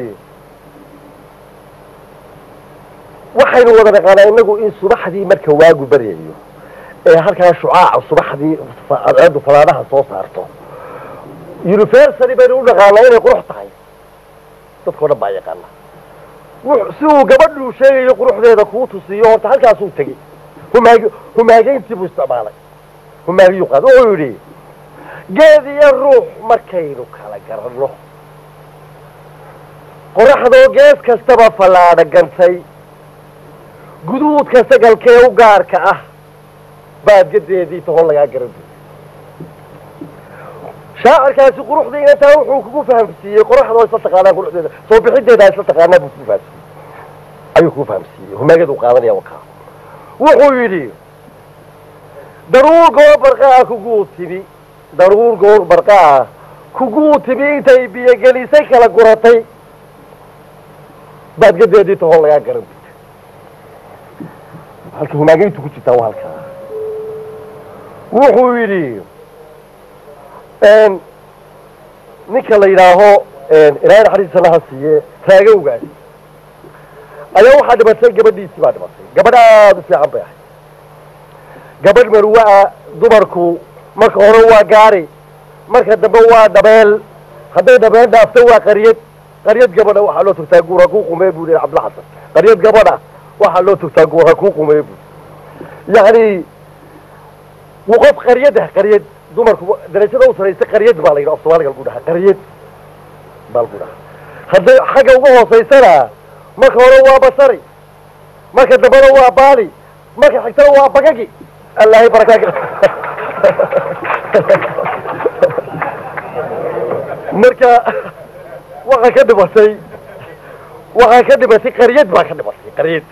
waxaynu wada naqaanaa inagu in subaxdii marka waagu baryayo ee halkaa shucaaca subaxdii adceedu falaadhaha soo saarto universally baynu u naqaanaa inay qurux tahay dadkao dhan baa yaqaana si uu gabadhuu sheegayo quruxdeeda kuu tusiyo horta halkaasuu tegey humaag humaageyntii buu isticmaalay humaagiyuu qaad wuxuu yidhi geed iyo ruux markaynu kala garanno qoraxdoo gees kastaba fallaadha gantay guduudka sagalkee u gaarka ah baadgadeedii tahon lagaa garan shaacirkaasi quruxdii inantaa wuxuu kugu fahamsiiyey qoraxdoo isla taqaanaa quruxdeeda soo bixideeda isla taqaanaa buu kugu fahamsiiyey ayuu kugu fahamsiiyey humaageed uu qaadanaya wakaa wuxuu yidhi daruur goor barqaa kuguu timi daruur goor barqaa kuguu timi intay biyogelisay kala guratay baadgadeedii tahon lagaa garan halka humaageyntu ku jirtaa waa halkaa wuxuu yidhi ninka la yidhaaho ilaahay naxariista naha siiye taagowgaas ayaa waxaa dhimatay gabadhiisii baa dhimatay gabadh aada u fiican bay ahay gabadh marwa-a dumarku marka hore waa gaari marka dambe waa dhabeel hadday dhabeel dhaafto waa qaryad qaryad gabadha waxaa loo togtaa guura kuu qumee buu yihi cabdilla xasan qaryad gabadha waxaa loo togtaa guura kuu qumee buu yacni qof qaryad ah qaryad dumarku darajada u saraysa qaryad baa la yidhi af soomaaliga lagu dhahaa qaryad baa lagu dhahaa hadday xagga uga hoosaysana marka hore waa basari marka dambena waa baali marka xigtana waa bagagi allahay barakaaka marka waxaa ka dhimatay waxaa ka dhimatay qaryad baa ka dhimatay qaryad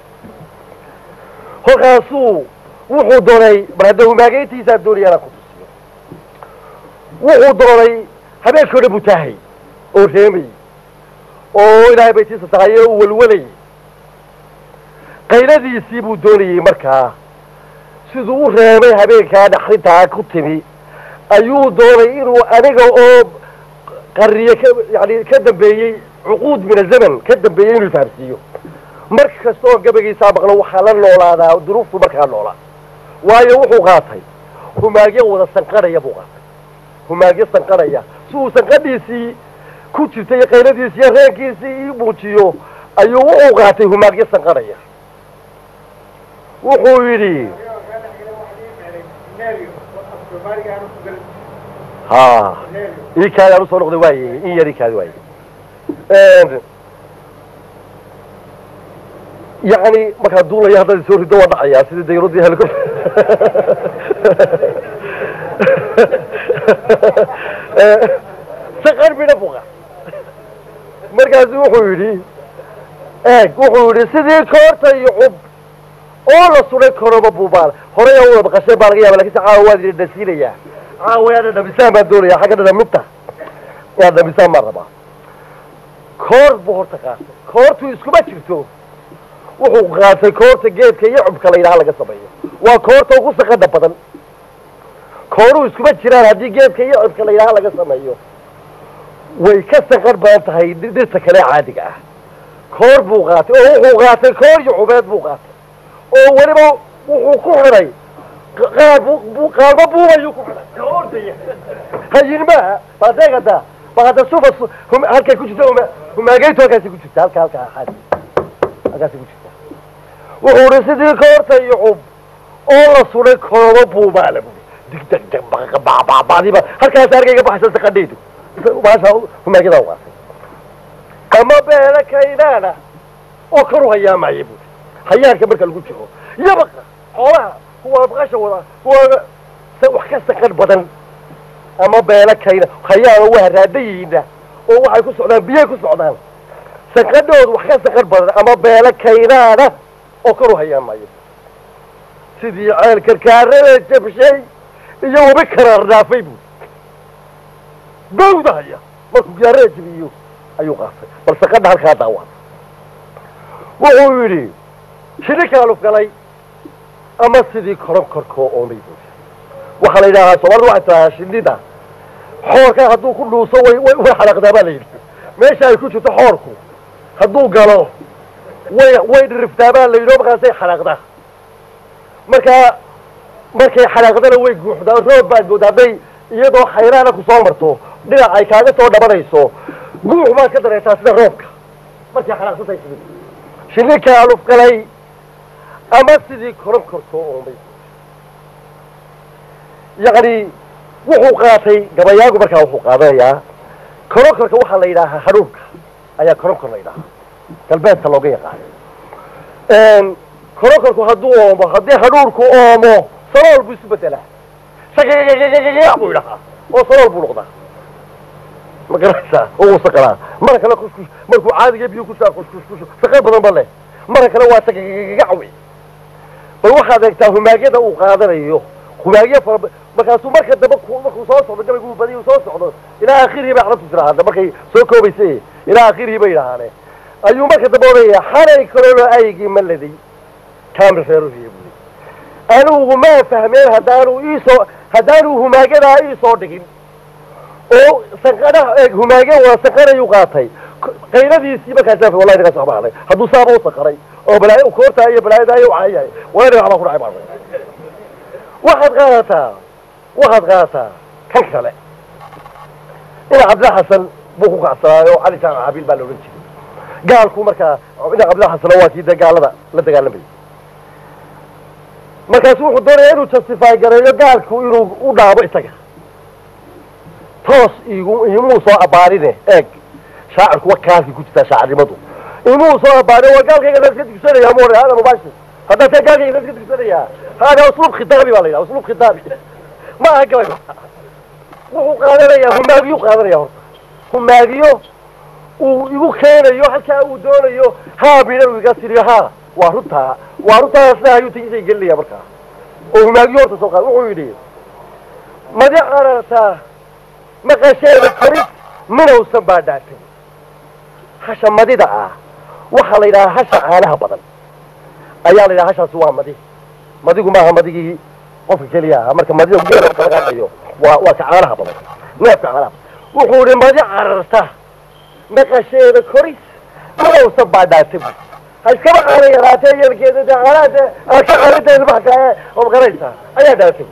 kolkaasuu wuxuu doonay mar hadda humaageyntiisaa doonaya inaan ku tusiyo wuxuu doonay habeenkii o dhan buu taahay oo reemay oo ilaahay baytiisa tahay oo u welwalayay qayladiisii buu doonayey markaa siduu u reemay habeenkaa dhaxrintaa ku timi ayuu doonay inuu aniga oo qarriye ka yani ka dambeeyey cuquud min azaman ka dambeeyey inuu fahamsiiyo mar kasta oo gabagiisaa maqlo waxaa la noolaadaa duruuftu markaa noolaa waayo wuxuu qaatay humaagyo wada sanqanaya buu qaatay humaagyo sanqanaya si uu sanqadhiisii ku jirtay iyo qayladiisii iyo reenkiisii ii muujiyo ayuu wuxuu qaatay humaagyo sanqanaya wuxuu yidhi ha ii kaadi aan usoo noqday waaye in yar ii kaadi waaye yacni markaa duulaya haddaad soo rido waa dhacayaa sidii dayradii helicopter saqar midha buqa markaasu wuxuu yidhi eeg wuxuu yidhi sidii koorta iyo cub oo la suday karoba buubaal horey a wada maqasheen baa laga yaaba lakin se caawa waad idin dhasiinayaa caawa yaa dhadhamisaan baan doonaya xagga dhadhaminta yaa dhadhamisaan baan rabaa koor buu horta qaatay koortu iskuma jirto wuxuu qaatay koorta geedka iyo cubka la yidhaha laga sameeyo waa koorta ugu saqada badan kooruhu iskuma jiraan haddii geedka iyo cubka la yidhaha laga sameeyo way ka saqar badan tahay dhirta kale caadiga ah koor buu qaatay oo wuxuu qaatay koor iyo cubeed buu qaatay oo weliba wuxuu ku xidhay qaar bu qaarba buubayuu ku xidhay ka ordaya hayinmaha badeegada baada sufa halkay ku jirta humaageytu halkaasi ku jirta halka halka xaadi halkaasi ku jirta wuxuu hi sidii koorta iyo cub oo la suday kooba buubaala bui digdag dag bababadiba halkaas argayga baxaysa saqadhaydu maasha humaagyada waasay ama beela kaynaana oo karu hayaamaya bui hayaanka marka lagu jiro yabaqa xoolaha kuwa baqasha wada kuwa wax ka saqan badan ama beela kayna hayaano waa raadayihiina oo waxay ku socdaan biyay ku socdaan saqadhoodu wax ka saqan badan ama beela kaynaana oo karu hayaamayo sidii ceel karkaarada jabshay iyo wabi karaar dhaafay buu gawda haya markuu gaarada jabiyo ayuu qaatay bal saqadha halkaa daawaa wuxuu yidhi shini kaaluf galay ama sidii koron korkoo oomay buuxi waxaa la yidhaahaa soomaalida waxay tirahaa shinida xoorka hadduu ku dhuuso way way way xanaaqdaa baa la yidhi meesha ay ku jirto xoorku hadduu galo way way dhiriftaa baa la yidhi oo markaasay xanaaqdaa markaa markay xanaaqdana way guuxdaa roob baad moodaa hadday iyadoo khayraana ku soo marto dhinac ay kaaga soo dhabanayso guux baad ka dareetaa sida roobka markay xanaaqsantahay sidii shinni kaaluf galay ama sidii koron korkoo oomay yacni wuxuu qaatay gabayaagu markaa wuxuu qaadanayaa koronkorka waxaa la yidhaahaa hadhuurka ayaa koronkor la yidhaahaa galbeedka looga yaqaano koronkorku hadduu oomo haddii hadhuurku oomo salool buu isu bedelaa shaqaqaqaqaqaq buu yidhahaa oo salool buu noqdaa ma garanaysaa oo uu saqalaa mara kale kushkush markuu caadiga biyo kushaa kushkushkush shaqo badan ba leh mara kale waa shaqaqaqaqaq wey bal waxaad eegtaa humaagyada uu qaadanayo humaagyo fara markaasuu marka dambe markuu soo socdo gabaygu uu badiyu soo socdo ilaa akhirihii bay carabtu tiraahda markay soo koobaysa ilaa akhirihii bay yidhaahaane ayuu marka dambe odhanaya xalay kalolo aygii ma laday kaamil reeruhiya buli anigu maa fahmeen haddaanu iisoo haddaanu humaagadaa iisoo dhigin oo sanqadhaha eeg humaage waa sanqanayuu qaatay qayladiisii markaasa wallahi naga soo baxday hadduu saaba u sanqaray oo balaayo koortaa iyo balaayada iyo cayahay wallahi naga waxbaa ku dhacay baa waxaad qaadataa waxaad qaadataa kan kale ina cabdilla xasan buu ku kacsanaayo cali jaamac cabiil baa la odhan jiray gaalku markaa ina cabdilla xasan waa kii dee gaalada la dagaalamayay markaasu wuxuu doonaya inuu justify gareeyo gaalku inuu u dhaabo isaga toos igu imuu soo abaarine eeg shaacirku wa kaalkii ku jirtaa shaacirnimadu imuu soo abaarine waa gaalkayga la iska dugsanaya mu hada mubashir haddaa tee gaalkayga la iska dugsanayaa hada usluub khitaabi baa la yidhaha usluub khitaabi ma aha gabay wuxuu qaadanayaa humaagiyuu qaadanaya horta humaagiyo uu igu keenayo halkaa uu doonayo haa midhan uu iga tiriyo haa waa runtaa waa runtaa sidaa ayuu tigisay gelinaya markaa oo humaagiyo horta soo qaad wuxuu yidhi madi qarartaa maqasheeda koris minowsan baa dhaatay hasha madida ah waxaa la yidhahaa hasha caanaha badan ayaa la yidhaha hashaasi waa madi madigu maaha madigii qofka keliya aha marka madida geela laga hadlayo waa waa ka caanaha badan neefka caanaha wuxuu yidhi madi cararta maqasheeda koris minowsan baa dhaatay bu ha iskaba caana yaraatee yeelkeeda dee caanaha dee aad ka caanadeeda maxkaa oo magaraysaa ayaa dhaatay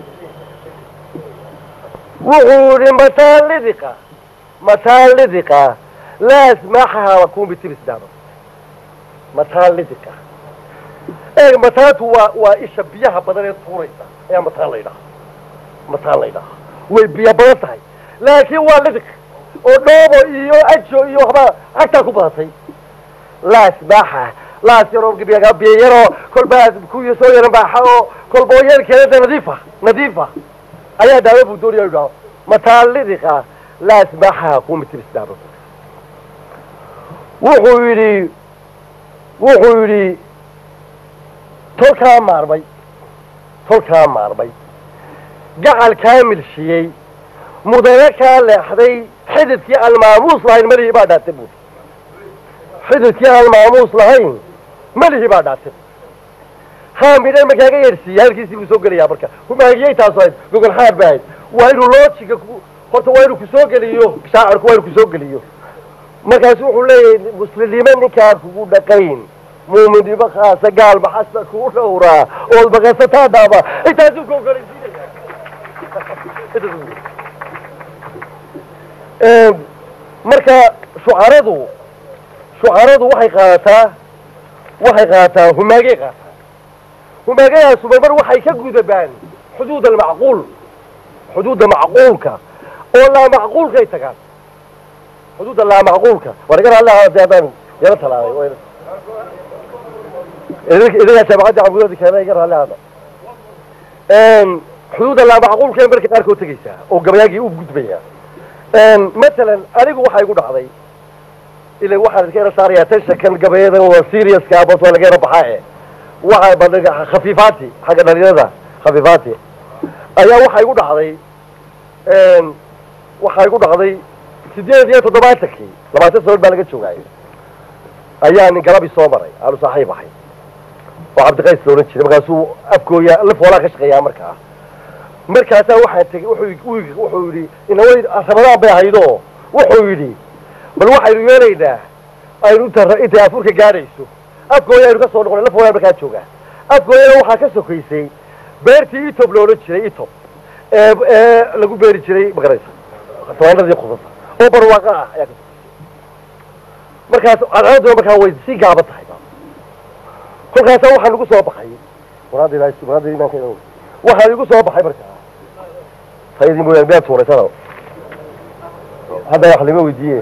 wuxuu yidhi mataan lidiqa mataan lidiqa laas maaxaha kun bitiris daaba mataan lidiqa eeg mataantu waa waa isha biyaha badan ee tuuraysa ayaa mataan la yidhaha mataan la yidhaha way biyo badan tahay laakiin waa lidiq oo dhoobo iyo ajo iyo waxbaa cagtaa ku badatay laas maaxa laas yaroo biyo yaroo kolbaa kuwii soo yaran baaxa oo kolba oo yeelkeeda nadiifa nadiifa ayaa daawo buu doonaya idhaho mataan lidiqa laas maaxaha kumitiris daaba wuxuu yidhi wuxuu yidhi tolkaa maarmay tolkaa maarmay gacal kaa milshiyey mudane kaa leexday xididkii aan maamuus lahayn malihii baa dhaatay buuri xididkii aan maamuus lahayn malihii baa dhaatay haa midhan ma kaaga yeedhsiiya halkiisii buu soo gelayaa marka humaagiyey taasu ahayd gogol xaar ba ahayd waa inuu loojiga horta waa inuu kusoo geliyo shaacirku waa inuu kusoo geliyo markaasu wuxuu leeyahay muslimnimo ninkaan kugu dhaqayn muuminnimo khaasa gaal maxasta kugu dhowraa ood maqasataa dhaaba intaasuu ka ogolaysiinaya marka shucaradu shucaradu waxay qaadataa waxay qaadataa humaagay qaataa humaagayaasu marmar waxay ka gudabaan xuduud almacquul xuduudda macquulka oo laa macquulkay tagaan xuduudda laa macquulka war iga raalli ahaa dee haddaan yaro talaabay idagaa jaamacadda cabuudada keena iga raalli ahaada xuduudda laa macquulka marka qaarkood tegaysaa oo gabayaagii u gudbaya matalan anigu waxaa igu dhacday ila waxaan iska yara saarayaa tashakan gabayada waa seriouska bas waa laga yara baxaa e waxa badhiga khafiifaati xagga dhalinyarada khafiifaati ayaa waxaa igu dhacday waxaa igu dhacday sideed iyo toddobaatankii labaatan sanood baa laga joogaayo ayaa nin galabi soo maray aanu saaxiib ahay oo cabdiqays la odhan jiray markaasuu afgooya la foolaa ka shaqeeyaa markaa markaasaa waxaan tegey wuxuu wuxuu yidhi inaway ramadaan bay ahaydo wuxuu yidhi bal waxaynu yeelaynaa aynu inta intay afurka gaadhayso afgooya aynu ka soo noqonay la foolaa markaa joogaa afgooyana waxaa ka sokaysay beertii itob la odhan jiray itob ee ee lagu beeri jiray magaraysa tabaanadii qudasa oo barwaaqa ah ayaa ka sokaysay markaas cadceeduna markaa way si gaaban tahay kolkaasa waxaa lagu soo baxay waraada ilaahay waraada iimaanka ilaahay waxaa igu soo baxay markaa tayadii mooyaane meel tuuraysana hadda wax lama weydiiye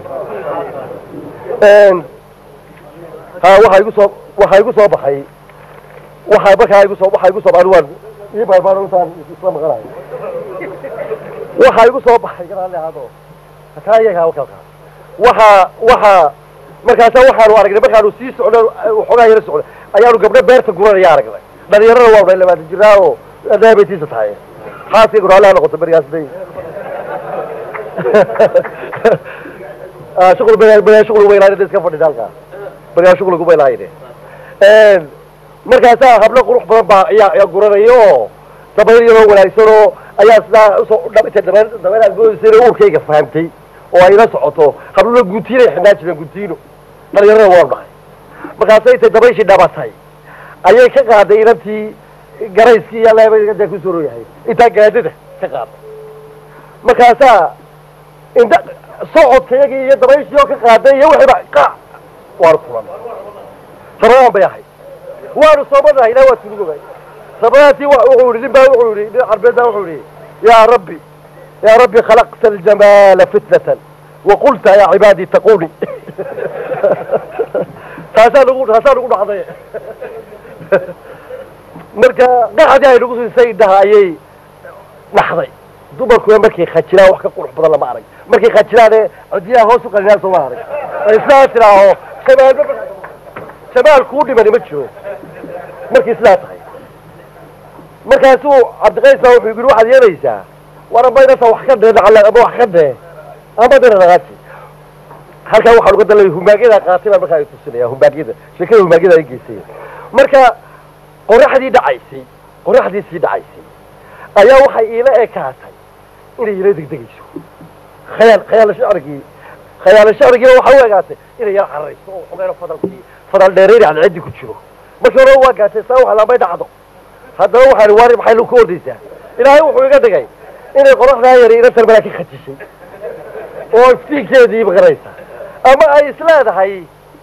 ha waxaa igu soo waxaa igu soo baxay waxaa markaa igu soo waxaa igu soo baxay waan ii baarbaan intaan isla maqanayo waxaa igu soo baxay garaale ahaado hataa iyaga wakalka waxaa waxaa markaasa waxaanu aragnay markaanu sii socno waxoogaa yara socno ayaanu gabdho beerta guranaya aragnay dhalinyarada waa unay labaatan jiraa oo daabetiisa tahay xaaskay guraalaha noqoto berigaas day shuqul berigaa shuqul weylaayna iska fadhida halkaa berigaa shuqul ugu weylaayne markaasaa hablo qurux badan baa ayaa ayaa guranaya oo dabayl yaroo wanaagsan oo ayaa sidaa usoo dhabita dabeel dabeel agoysayna uurkayga fahamtay oo ay la socoto habluna guntiinay xidhnaa jireen guntiino dhalinyarada waanu dhahay markaasay intay dabayshii dhabatay ayay ka qaaday inantii garayskii iyo leebada ku soo yahay intaa gaadada ka qaaday markaasaa indha socodkayagii iyo dabayshii oo ka qaaday iyo wixiiba qa waanu fulan sabadaan bay ahayd waanu soomanahay ilaah waa tunugobay sabadaasi wuxuu yihi nin baa wuxuu yihi nin carbeed baa wuxuu yihi yaa rabbi yaa rabbi khalaqta aljamaala fitnatan waqulta yaa cibaadii taquni taasaa nagu taasaa nagu dhacday marka qacdii ay nagu siisay indhaha ayay dhaxday dumarkuna markay khajiraan wax ka qurux badan lama arag markay khajiraane codiyaha hoos u qalinaan sooma arag ay sidaa tiraaho shabaalba shabaal kuu dhimani ma jiro markay sidaa tahay markaasuu cabdiqays baa wuxuu yidhi waxaad yeelaysaa war amba inasa wax ka dhee ama wax ka dhee ama dina dhaqaaji halkaa waxaan uga dalay humaagyada qaatay baan markaa ay tusinaya humaagyada sheekada humaagyada ay geysay marka qoraxdii dhacaysay qoraxdii sii dhacaysay ayaa waxay iila ekaatay inay ila degdegayso khayaal khayaal shacrigii khayaal shacrigiiba waxay u egaatay inay yala cararayso oo xogeeno fadalkii fadal dheereeri cadceedii ku jiro markii hore waa gaatay saa wax lambay dhacdo haddaba waxaan waari maxay lu ka ordaysaa ilaahay wuxuu iga dhigay inay qoraxdaa yari inantan malaa ka khajishay oo iftiinkeedii maqanaysa ama ay isleedahay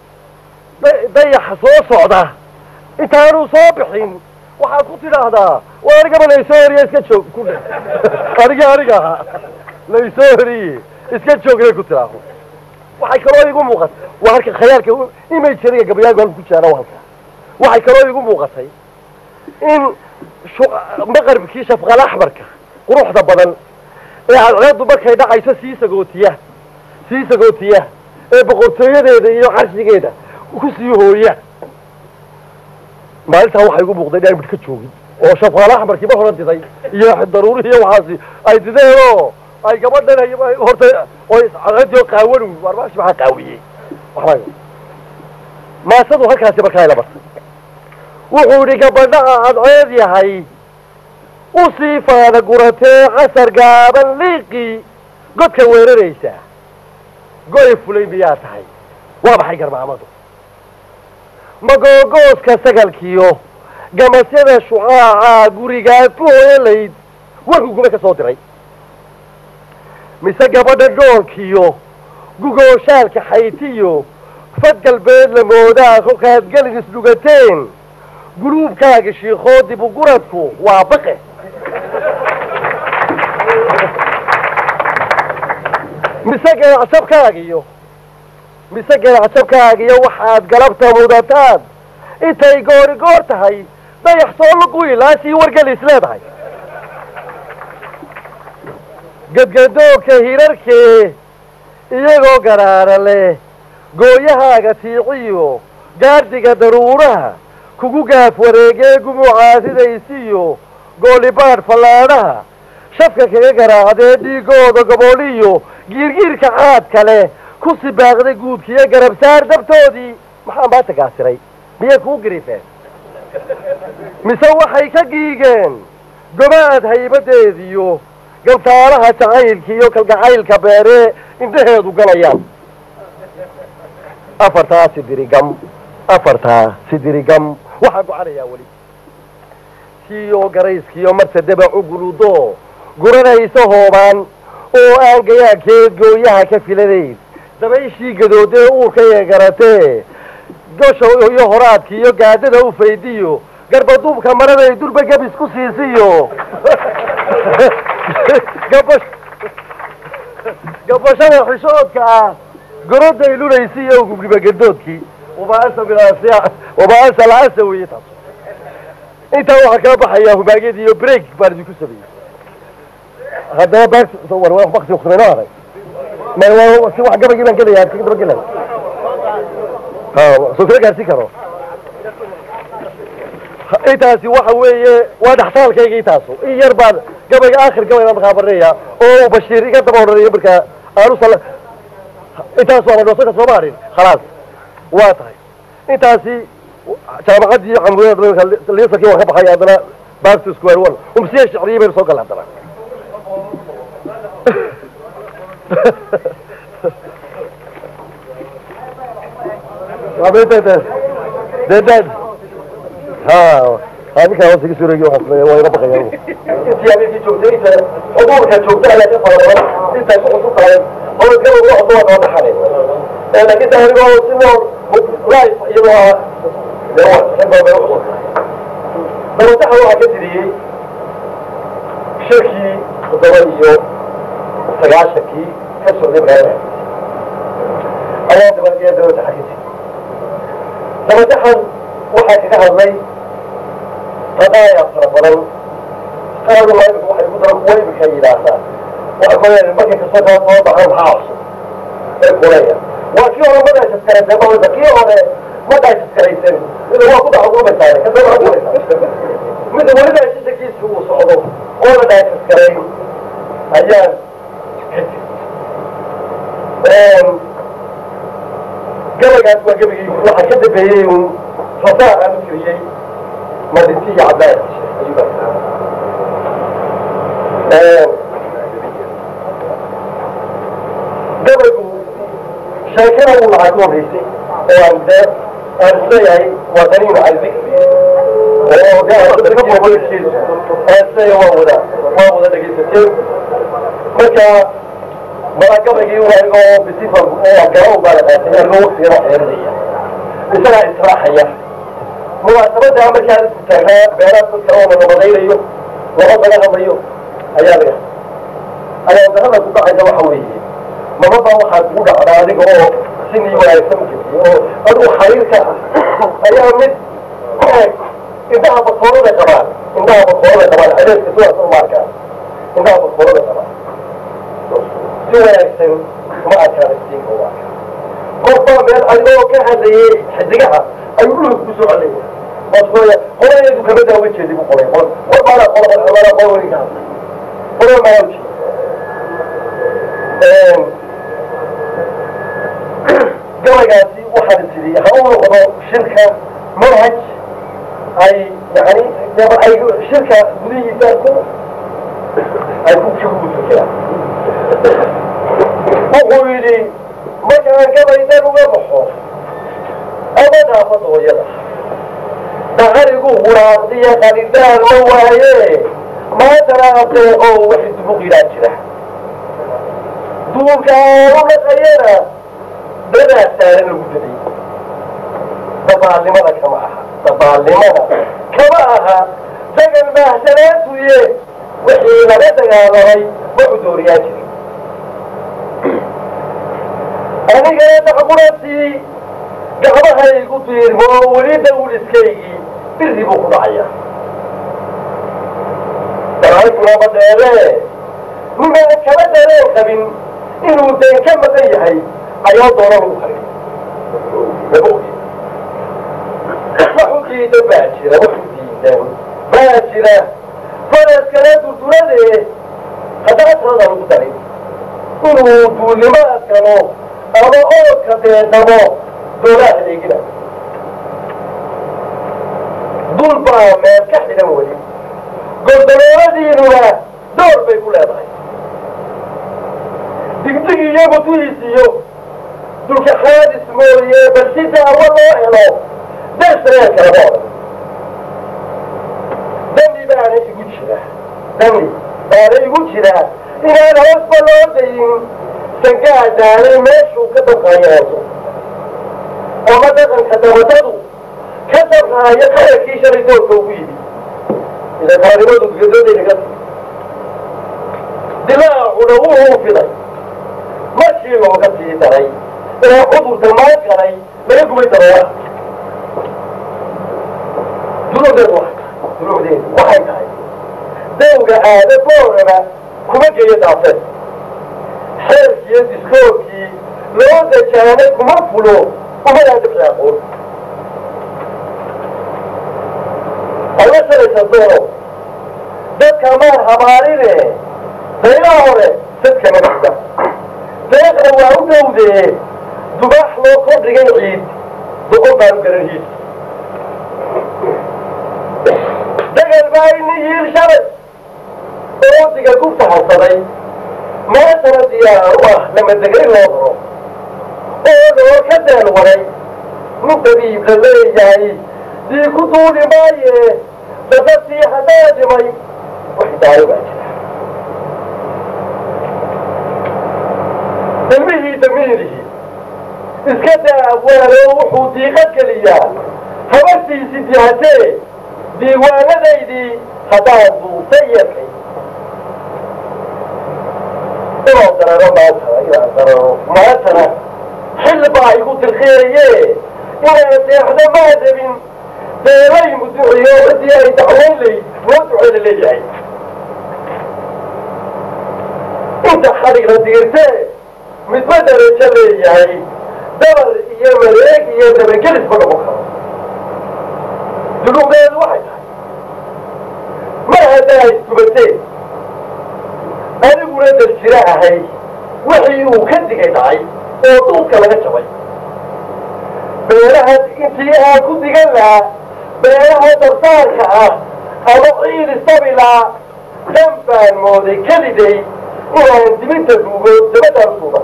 dayaxa soo socda intaanu soo bixin waxaad ku tidhaahdaa waa anigaba laysoo horiye iska joog ku dhe aniga aniga ahaa laysoo horiye iska joog inay ku tidhaaho waxay kaloo igu muuqatay waa halka khayaalka imajeriga gabayaagu halku ku jaana halka waxay kaloo igu muuqatay in maqarbkii shafqal axmarka quruxda badan ee cadceeddu markay dhacayso sii sagootiya sii sagootiya ee boqortooyadeeda iyo carshigeeda ku sii hooya maalintaa waxaa igu muuqday inaan midh ka joogin oo shafqal axmarkii ma horan diday iyo daruuri iyo waxaasi ay dideen oo ay gabadhan horta oo cadceeddii oo qaawan warmaashi maxaa qaawiyey waxba maasadu halkaasi markaa ila martay wuxuu idhi gabadhaha cadceed yahay usii faada guratee casar gaaban liiqii godka weeraraysa goy fulay miyaa tahay waa maxay garmaamadu magoogooska sagalkiyo gamasyada shucaaca gurigaad ku hooyalayd warkuguma ka soo diray mise gabadha dhoolkiyo gugooshaalka xaytiyo fad galbeed la moodaa kolkaad gelin isdhugateen guluubkaaga shiikoo dibu guradku waa baqe mise ganacsabkaagiyo mise ganacsabkaagiyo waxaad galabta mudataan intay goori goor tahay dayax soo lugu ilaasii wargelis leedahay gadgadoogka hirarkee iyagoo garaara leh gooyahaaga tiiciyo gaardiga daruuraha kugu gaaf wareegee gumucaasidaysiyo goolibaadh fallaadhaha shafka kaga garaacdee dhiigooda gobooliyo giirgiirka caadka leh ku sibaaqday guudkiyo garabsaar dabtoodii maxaa maanta gaasiray miyay kuu gariifeen mise waxay ka giigeen gobaad haybadeediyo gantaalaha jacaylka iyo kalgacaylka beeree indhaheedu galayaan afartaa sidirigam afartaa sidirigam waxaa gocanayaa weli kiyo garayskiyo marsadaba cuguludo guranaysa hoobaan oo aan gayaankeed gooyaha ka filanayn dabayshii gadoodee uurka ee garatee gosha iyo horaadka iyo gaadada u faydiyo garbaduubka maraday durba gebis ku siisiyo gabash gabashada xishoodka ah goroday lunaysi iyo gubgibagadoodkii wabaasa bilaasiya wabaasa la-aasa weeye taas intaa waxaa kaa baxayaa humaagyadii iyo break baan idinku sameeyey haddaba baak war waa wakti kusmayno aday ma waa si wax gabagii baan gelaya ka daba gelay ha soo kala gaarsiin karo intaasi waxa weeye waa dhaxtaalkayga intaasu in yar baan gabayga aakhir gabaygaan markaa barneeya oo bashiir iga daba odhanayo markaa aanu sal intaas waa madhoosaka sooma harin khalaas waa tahay intaasi jaamacaddii camriyada liisarkii waan ka baxay haddana back to square one umsiya shicriyi baynu soo galla haddana deedad ha ninkaa hoos iga suureegi waxaan waa iga baqaya intii habeenkii joogtay inta xuduurka joogta ayaa ka fara badan intaa ku cusub tahay oo gabad wax duwa kala dhaxale laakiin taa anigoo si nool life iyadoo ah dee waa xibaa bay ucusub dabataxa waxaa ka tiriyey shirkii toddoba iyo sagaashankii ka socday magaalada ayaa dabadeed dabataxa ka tiri dabataxan waxaa kaga hadlay qadaaya fara badan qaadu laimika waxay ku daran kuwa imika yidhaahdaa waxa kuleeyahay markay kasoo kala soo baxaan maxaa cusub ee kuleeya waa kii hore ma dhaashaskaraysa mawada kii hore ma dhaashaskaraysan mida waa ku dhaxukumaysaa kasoo dhaxukumaysaa mida weli dhaashashakiisa uu socdo oo la dhaashaskaray ayaan ka jir gabaygaas waa gabagii waxaa ka dambeeyey un fasaa aan u tiriyey madinti iyo cabdaan gabaygu sheekada uu lahaa ka horreysay oo aan dee aan isleeyahay waa daniin calbi oo gaaakiisu aan isleeyahay waa wada waa wada dhegaysateen marka mala gabaygii anigoo bisifa oo garo u baanaqaatay anigoo waqtigana xeerinaya isagaa israaxaya munaasabada markaan isku taagnaa beeraha dadka oo la nabadaynayo laba laga hadlayo ayaa laga ayaa darada ku dhacaysa waxa weeye mamaba waxaa kugu dhacdaa adiga oo sinii wanaagsan jirtay oo adigu xariirka ah ayaa mid ku eg indhaha bakoorada qabaan indhaha bakoorada qabaan adeeska sidaas u maarkaa indhaha bakoorada qabaan si wanaagsan kuma adkaada siinka waa qofbaa meel adigoo ka hadlayay xidigaha ayuu dhulka ku soo celaya wasooya qolayadu kama daawa jeedi bu qolay qol war baana qola qola qola weliga hadlay qola maa ujeed gabaygaasi waxaan tidhi ha u noqdo shirka manhaj ay yani ay shirka gudihiisa ku ay ku shugulfikiraan wuxuu yidhi markaan gabaydan uga baxo ama dhaafada hooyada daqarigu huraaqdiya qanidaan ma waaye maantana adeeqo wax dubuqiraa jira duulka aanu dhaqayana dadaa saaran lagu daday dabaalnimada kama aha dabaalnimada kama aha dagan baahsanaantuye wixii laga dagaalamay ma cudooriyaa jirin anigana dacburantii gacmahaygu diirmo weli dawliskaygii biri buu ku dhacaya daraantuna dheere nimaan kama dareen qabin inuu deen ka maqan yahay ayaa doonan u harin waxu diidan baa jira waxu diidan baa jira faraskala durdurade haddana tirada lagu darin inuu duulnimaad galo ama oodka deedamo doolaha eegina dul baa meel ka xidhan weli gordalooladiinuna door bay ku leedahay digdig iyo mutuhiis iyo dulka xaadis mooye bal si daawo loo helo darsaneen kalama odhan dami baana igu jira dami baana igu jira inaan hoosba loo dayin sangaa daalay meeshuu ka dabqaayaaso ama dhaqanka dabadadu ka dabqaayo qarakii shalay doorka ugu yimi idankaanimadu gadadaynaga dilaacuna wuxuu fiday markii looga sii daray inaa cudurka maa galay laga gubay daroora dulucdeedu waxay tahay dulucdeedu waxay tahay dawga aada booraba kuma geeyo daafeed xeerkiiyo diskoorkii loo dajaanay kuma fulo umadaa dabci aqoon alla shalaysa doono dadka maan habaaline daylaha hore dadka nabada deeqna waa u dhowdee dubaax loo kordhigay ciid boqol baanu garanhiis dagal baa ini yiil shalay oodiga gubta harsaday maantana diyaar u ah lamadegay loo daro oo loo ka deel waray nin dabiib la leeyahay dii ku duuli maaye dadadii haddaa dhimay wax daaro baa jira ilmihii damiirihii iska daa abwaalo wuxuu diiqad geliyaa habartiisi dihatee diiwaanadaydii haddaan duusa yakay inaan dararo maantana inaan dararo maantana xil baa igu dirqiyaye inaan seexdo maa rabin beelay muduciyo cidii ay dacwayn layd loo duceyla leeyahay inta xadhigla diirtee midba darajo leeyahay dabar iyo mareeg iyo dabagelisba noqon karo dulucdeedu waxay tahay mar haddaa iskubateen aniguna darjiro ahay wixii uu ka digay dhacay oo duudka laga jabay beelaha intii aan ku digan lahaa beelaha darsaarka ah ama ciid isabilaa dan baan mooday keliday inaan dibinta duugo dabadaan suuba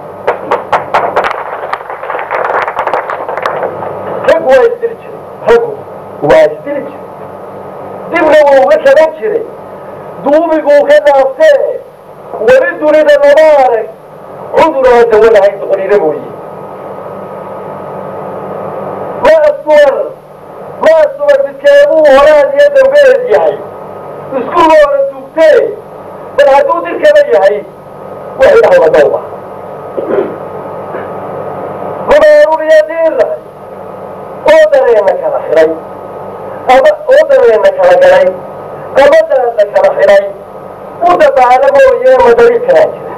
raggu waa isdili jiray raggu waa isdili jiray dibna wuu uga kaban jiray duubiguu ka dhaaftee weli dunida lama arag cuduraan dawo lahayn doqoniina mooye ma aswar ma aswar midkeebuu horaad iyo dambeed yahay isku loora duugtee bal hadduu dirkaba yahay waxay dhahda dawba rumeeruniya diirnahay oo dareenna kala xidhay ama oo dareenna kala galay ama daadna kala xidhay u dabaala mooye madari kalaa jira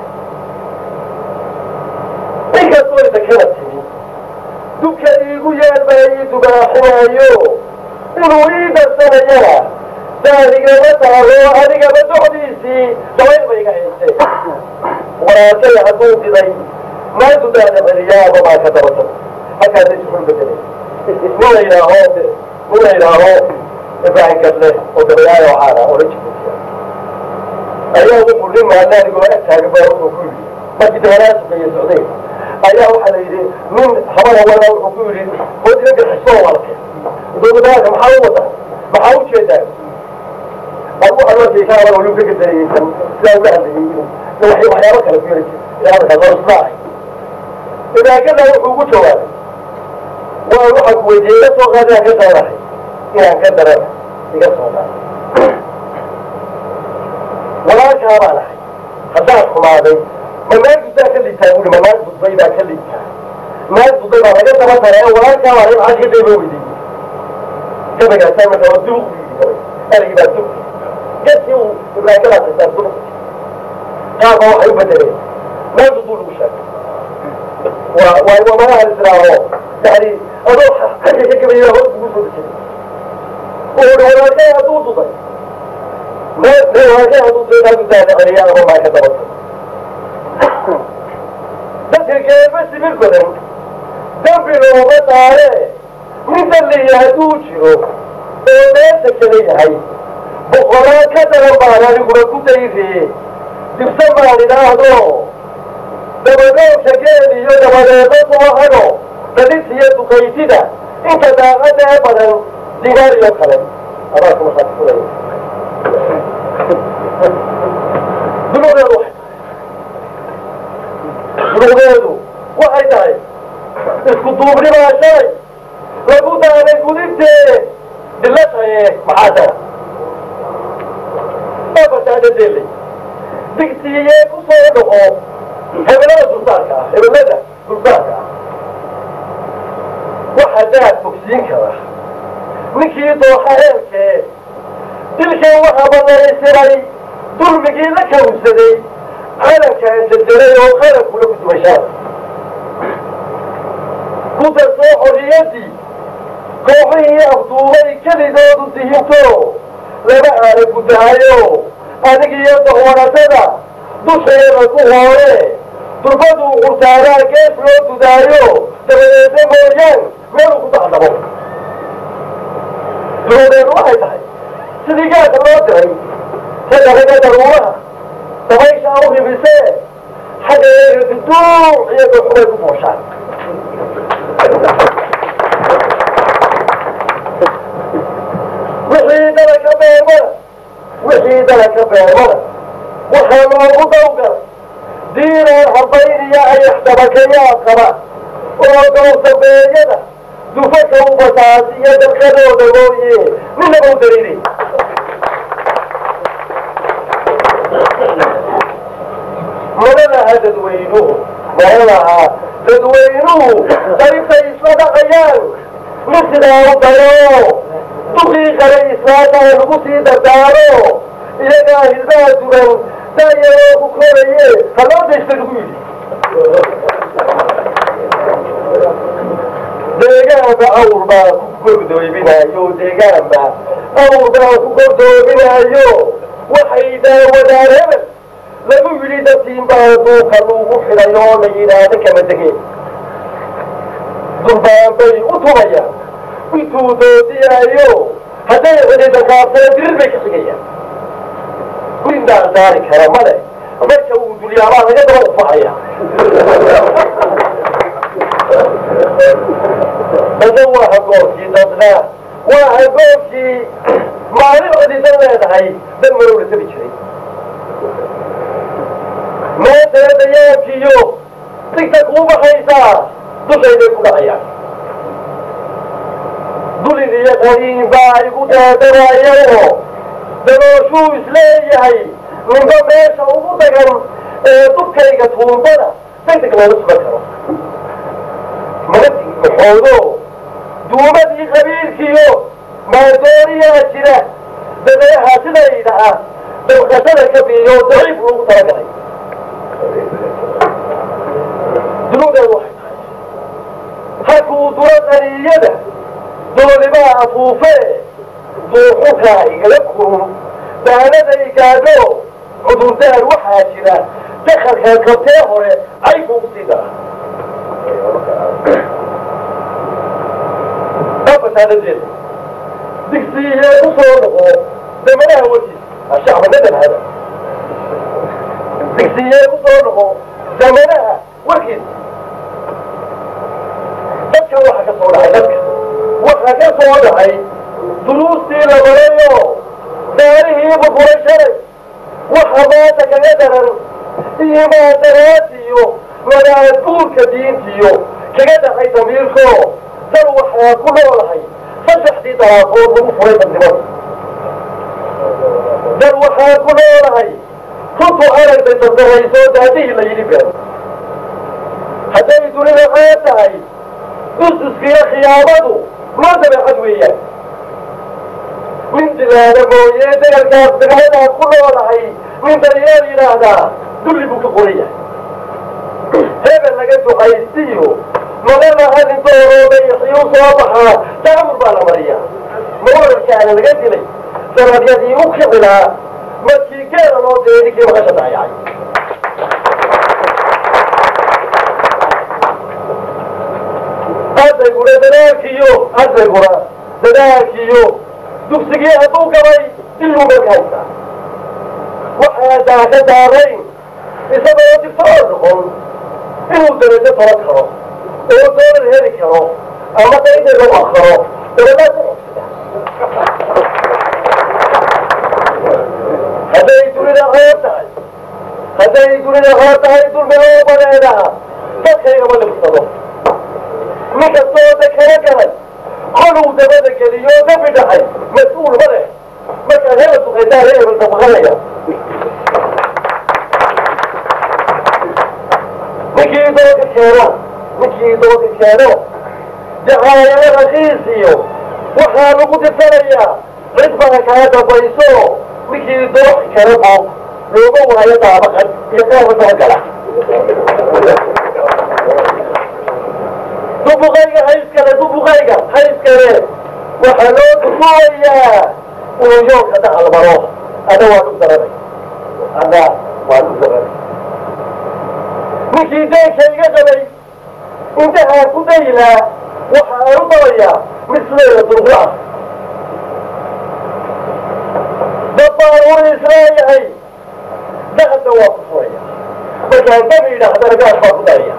inkastoo idakala timi dubka iigu yaal baa ii dubaaxinaayo inuu ii darsanayana daadigama taalo adigaba docdiisii dabayl ba iga haystee waraashay hadduu diday maantu daada celiyaaba maa ka dabatan halkaasay suxul bedelay nin la yidhaaho nin la yidhaaho ibraahim gadle oo dabayaayo caana ola jibuutiya ayaa wuxuu nin maanaanigoo ag taagan baa wuxuu ku yidhi markii dabalaa sukeeye socday ayaa waxaa la yidhi nin habana wada wuxuu ku yidhi oo dinanka xisboo walke dowladaalka maxaa u wadaa maxaa u jeedaa adigu waxaad arkaysaa wala waliu ka gadarayeysan sidaa ula hadlayay inuu waxay waxyaabo kale ku yari jira hadalkaas waa isnaahay idaakada wuxuu ugu jawaabay waa waxaa ku weydiiyey iga soo qaad inaan ka daranahay inaan ka darana iga soo qaad walaalkaa baan ahay haddaad xumaaday ma naag guddaa ka liigtaa buuri ma naag gudbay baa ka liigtaa naag gudbay baa laga daba taray walaalkaa baan ahay maxaa ka dayba weydiiyey gabagaasaa marka waa duuq buu yidhi gabay erigii baa duuq gadkii uu ibraahimadaas xisaab duuq qaarba waxay u bedeleen naag gudbuu lagu sheegay waa waa waa malaha islaaho yani adoo xagga ka gabayay hoos ugu soo dejinay wuxuu hi walaalkay hadduu duday walaalkay hadduu duday naag guddaada celiya ama maa ka dabata dadka geeba sibir badan dambi looma daare nin dalliya hadduu jiro oo meesha kala yahay boqolaan ka daran baan aniguna ku dayriye dibsan baan idhaahdo dabadoogka geel iyo dabadeedo subaxano dadis iyo duqaydida inta daaqada ee badan digaariyo kale abaarka waxaad fulay dunuudeedu waxay dunuudeedu waxay tahay isku duubni baa shalay lagu daalay gudintee dilataye maxaa tara afartaadadeelay digsiiyee ku soo dhaco hebelada dulsaarka ah hebelada dulsaarka ah waxaa daad fogsiin kara ninkii dooxa heelkee dilkan waxaa banaysiray dulmigii la kawsaday calankaan jarjaray oo qalankula ku dumashaada ku darsoo xorriyaddii kooxihii afduubay keligoodu dihinto lama aana guddaayo anigiyo dahwanatada dusheeda ku hoore durbaduu qurtaaraa gees loo dudaayo dabadeedna mooyaan meeluu ku dacdabo dunuudeedu waxay tahay sidii gaasa loo diray sadaraga daruuraha dabayshaa u ribisee xaggeega duduuc iyo doxumay ku booshaan wixii dalaka beermada wixii dalaka beermada waxaa loogu dawgalay diinaan habayniya ayax dabakayaa qaba oo dowsabeeyada dufaka u basaasiyo dalkadooda mooye ninaba u dariiray madanaha dadweynuhu madanaha dadweynuhu qaybtay isla dhaqayaan ma sidaa u dayo dukii kale islaataha lagu sii dardaaro iyagaa hilbaha dugan daayaroo ku koraye haloo daysta lagu yidhi deegaanba awr baa ku gordoominayo deegaanba awr baa ku gordoominayo waxay daawadaan hebel lagu yidhi dadkiin baa duuka lagu xidhay oo la yidhaahda kama degeen durbaan bay u tubayaan intuu doodiyaayo hadday cidida kaabsana dirir bay ka xigayaan windaan saari kara male marka uu dulyaabaa laga daba ufacaya dadna waa hagoorkii dadna waa hagoorkii maalin cididan leedahay dan marow la tabi jiray meetana dayaankiyo digta kuu baxaysaa dushayday ku dhacayaan dulin iyo qadiin baa igu daadanayaoo dabooshuu isleeyahay ninba meesha ugu dagan ee dubkayga tuumbada degdeg looga sugan karo magati maxoodo duumadii qabiilkiyo maadooriyaa jira dabeeha sidayda ah dabqashada ka biiyo daciif loogu talagalay dunuudeedu waxay tahay halkuu duro qaniyada doolimaa afuufee duuxukaa igala kurun daanaday gaadho cudurdaar waxaa jira dakalkan kabtee hore cayb ugu sii dara afasaanadeeda digsiiyee ku soo noqo damanaha warkiis ashacbanadal hada digsiiyee ku soo noqo zamanaha warkiis dadka waxa ka soo dhacay dadka waxa ka soo dhacay duruustii la marayo daarihii bufuray shalay waxa maanta kaga daran imaadaraadiyo wadaadguurka diintiyo kaga dhacay damiirko dal waxaa ku noolahay saddexdii daraafood lagu furay dadnimada dal waxaa ku noolahay runtu aragtay dardarayso daadihii la yidhi been hadday dunida caan tahay dusiskiyo khiyaamadu loo dabeecad weeyaan nin dilaada mooye degalkaas degmadaa ku noolahay nin daryeel yidhaahdaa dulli buu ka qoran yahay hebel laga ducaystiyo maganaha nin doorooda ixiyu soo baxaa daamur baa la mariyaa mawararkaana laga dilay sanadyadii u kicilaa markii geela loo diray ninkii maqasha daayacay ardayguna dadaalkiyo ardayguna dadaalkiyo dugsigii hadduu gabay iluu marka haystaa waxaa daaka daarayn isagoo digtoor noqon inuu darajo toban karo oo doolar heli karo ama dayda lagu akaro dabadaas u hadday dunida qoor tahay hadday dunida qoor tahay dulmiloo badeedaha dadkaygama libsado nin kastoo dakana galay koluu dabada geliyo dambi dhacay mas-uul ma leh markaad hela duqaytaan hebel dabaqanaya ninkii dooka keena ninkii dooka keeno jacaayana rakiisiyo waxaa lagu dirsanayaa cid baa kaa dambayso ninkii dooki kale oo looga waayo daabaqan iyo qaaba dabagala dubuqayga hayskale dubuqayga hayskale waxaa loo dubuwayaa inuu yoolka dhacal maro ada waa dhug daranay ada waa dhug daranay ninkii deenka iga qabay intahaa ku daylaa waxa aan u dabayaa misleeda durqaa dad baan uri isleeyahay dahadna waa ku furaya markaan dabi idhaahdana gaas baa ku daraya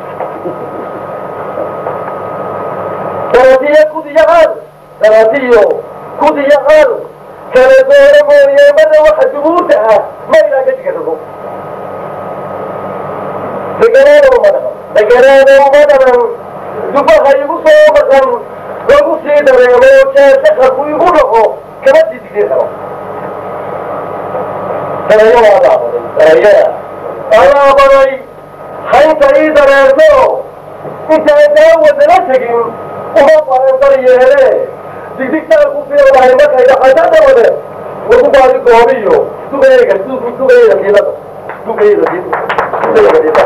daraadiyo kudiyacaal daraadiyo kudiyacaal kala dooro mooyeemada waxa dubuurta ah ma ilaa ka jigarado deganaada uma dhaban deganaada uma dhaban dubaha igu soo maqan lagu sii dareemo jaasaqarku igu dhaco kama sii digir karo darayada alaabaday darayada alaabaday haynta ii dareerto intaan daawadala tegin uma baran daryeele digdigtaan ku fiirlahay markay dhaxasha dawade lagu baadi goobiyo dugayga dugayda kiilada dugayda dugayda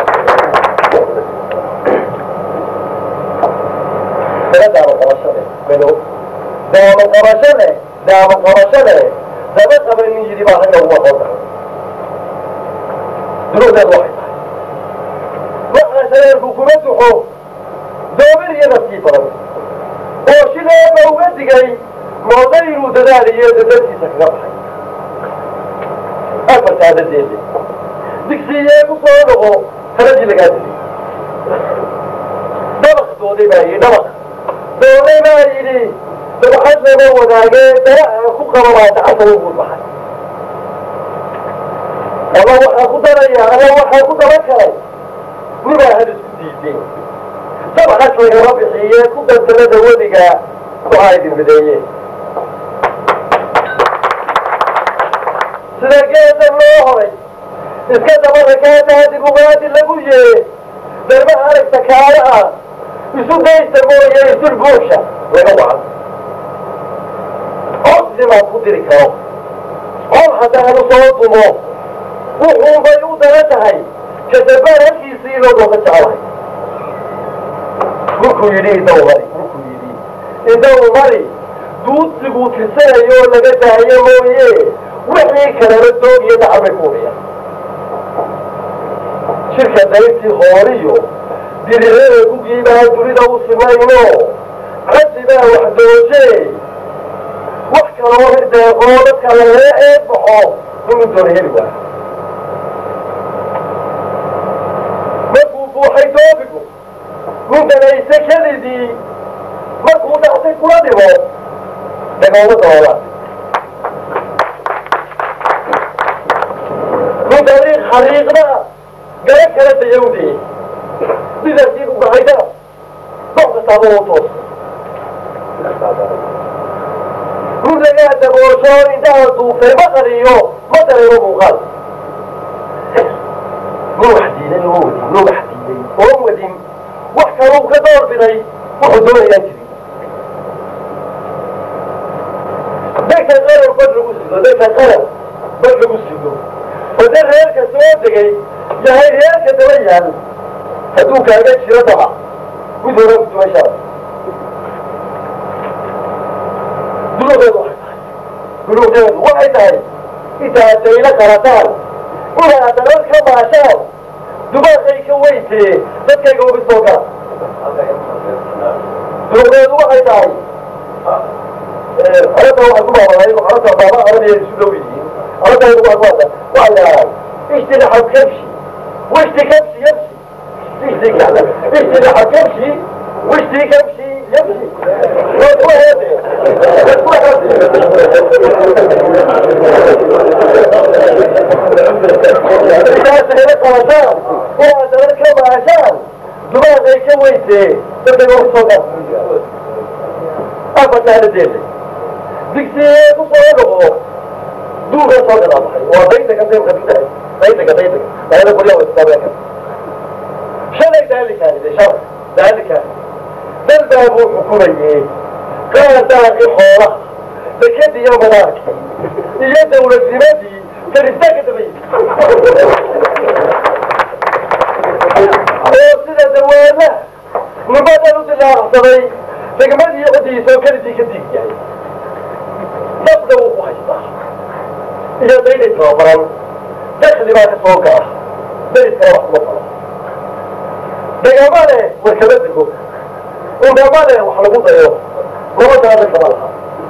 daama qabashade melo daama qabashade daama qabashade daba qabanin yidhi baa ragga ugu aqoon tahay duruudeed waxay tahay waxaa shareerku kuma duxo doobir iyo nafkii badan oo shileeba uga digay mooda inuu dadaaliyo dadadkiisa kaga baxay afartaa dadeede digsiiyee ku soo noqo taladii lagaa dilay dabaq dooday baa yidhi dabaq dooday baa yidhi dabxad lama wadaagee daraca ku qaba baa gacanta u guud baxay ama waxaa ku daraya ama waxaa ku daba kalay nibaa had isku diideen dabxas lagama bixiye ku dansanada weliga waxaa idin mideeye sida geedan loo horay iska daba rakaadaadi bugaadi lagu yee darbaha aragta kaala ah isu daysta mooye isul buusha laga wacan codsimaad ku diri karo cod haddaanu soo dumo wuxuunbay u dara tahay kadabaan halkiisii inoo dooda jeclahay markuu yidhi idaw mari markuu yidhi idaw mari duudsiguu tirsanayoo laga daayo mooye wixii kaleba doog iyo dacal bay ku udhiyaan shirka dayrtii hooriyo dirirada gugiibaa dunida u simayno cabdi baa wax dooje wax kaloo hirdeeqoo dadka lagaga eeg baxo inuu doona heli waayo markuu buuxay doobigu nin danayse kelidii markuu dhaxtay kula dhimo dagooma doola nin dariiq xariiqda gala kala dayawdee sidaasii u gahayda dox kastaaba u toos nin lagaa daboosho indhaha duufay ma qariyo ma dareemo muuqaal nin wax diiday oo wadin nin wax diiday oo wadin wax kaluu ka door biday wuxuu doonayaan jirin dadka qaran bad lagu sido dadka qaran bad lagu sido oo dad reerka soo degay yahay reerka daba yaal hadduu kaaga jiro daba mid hore ku dumashaa dunuudeedu waxay tahay dunuudeedu waxay tahay intaad daylo qalataan inaad dalad ka maashaan dubaaqay ka weytee dadkayga uga soo gala dunuudeedu waxay tahay arrinta waxaa ku maamulay arrinta baaba arabiya isu dhow yihiin arrinta igu agwaada waxaa leedahay ijtinaxab kabshi wishti kabshi yabshi ijti kacda ijtinaxab kabshi wishti kabshi yabshi waa kuwa heede waa kuwa heede intaas hela qabataan inaad dawlad ka maashaan dumaad ay ka weysee dadka ugu soo gaar abataaladeeda digsiye ku soo noqo duuga soo gadaa baxay waa daydaga deemka dudahay daydaga daydaga dayda gurya istaabeenka shalay daalikaanide shalay daalikaani dal baa buu xukumayey qaar daaqi xoola dekadii iyo madaarkii iyo dawladnimadii faristaanka dabayey oo sida dawaala nimadan u dilaacsaday degmadii codiisa oo keligii ka diig yahay dabda wuu ku haystaa iyo dayday tababaran dakli baa ka soo gala dariskana wax kuma falo degama leh warkama dego undama leh wax lagu dayo nabadaada kama laha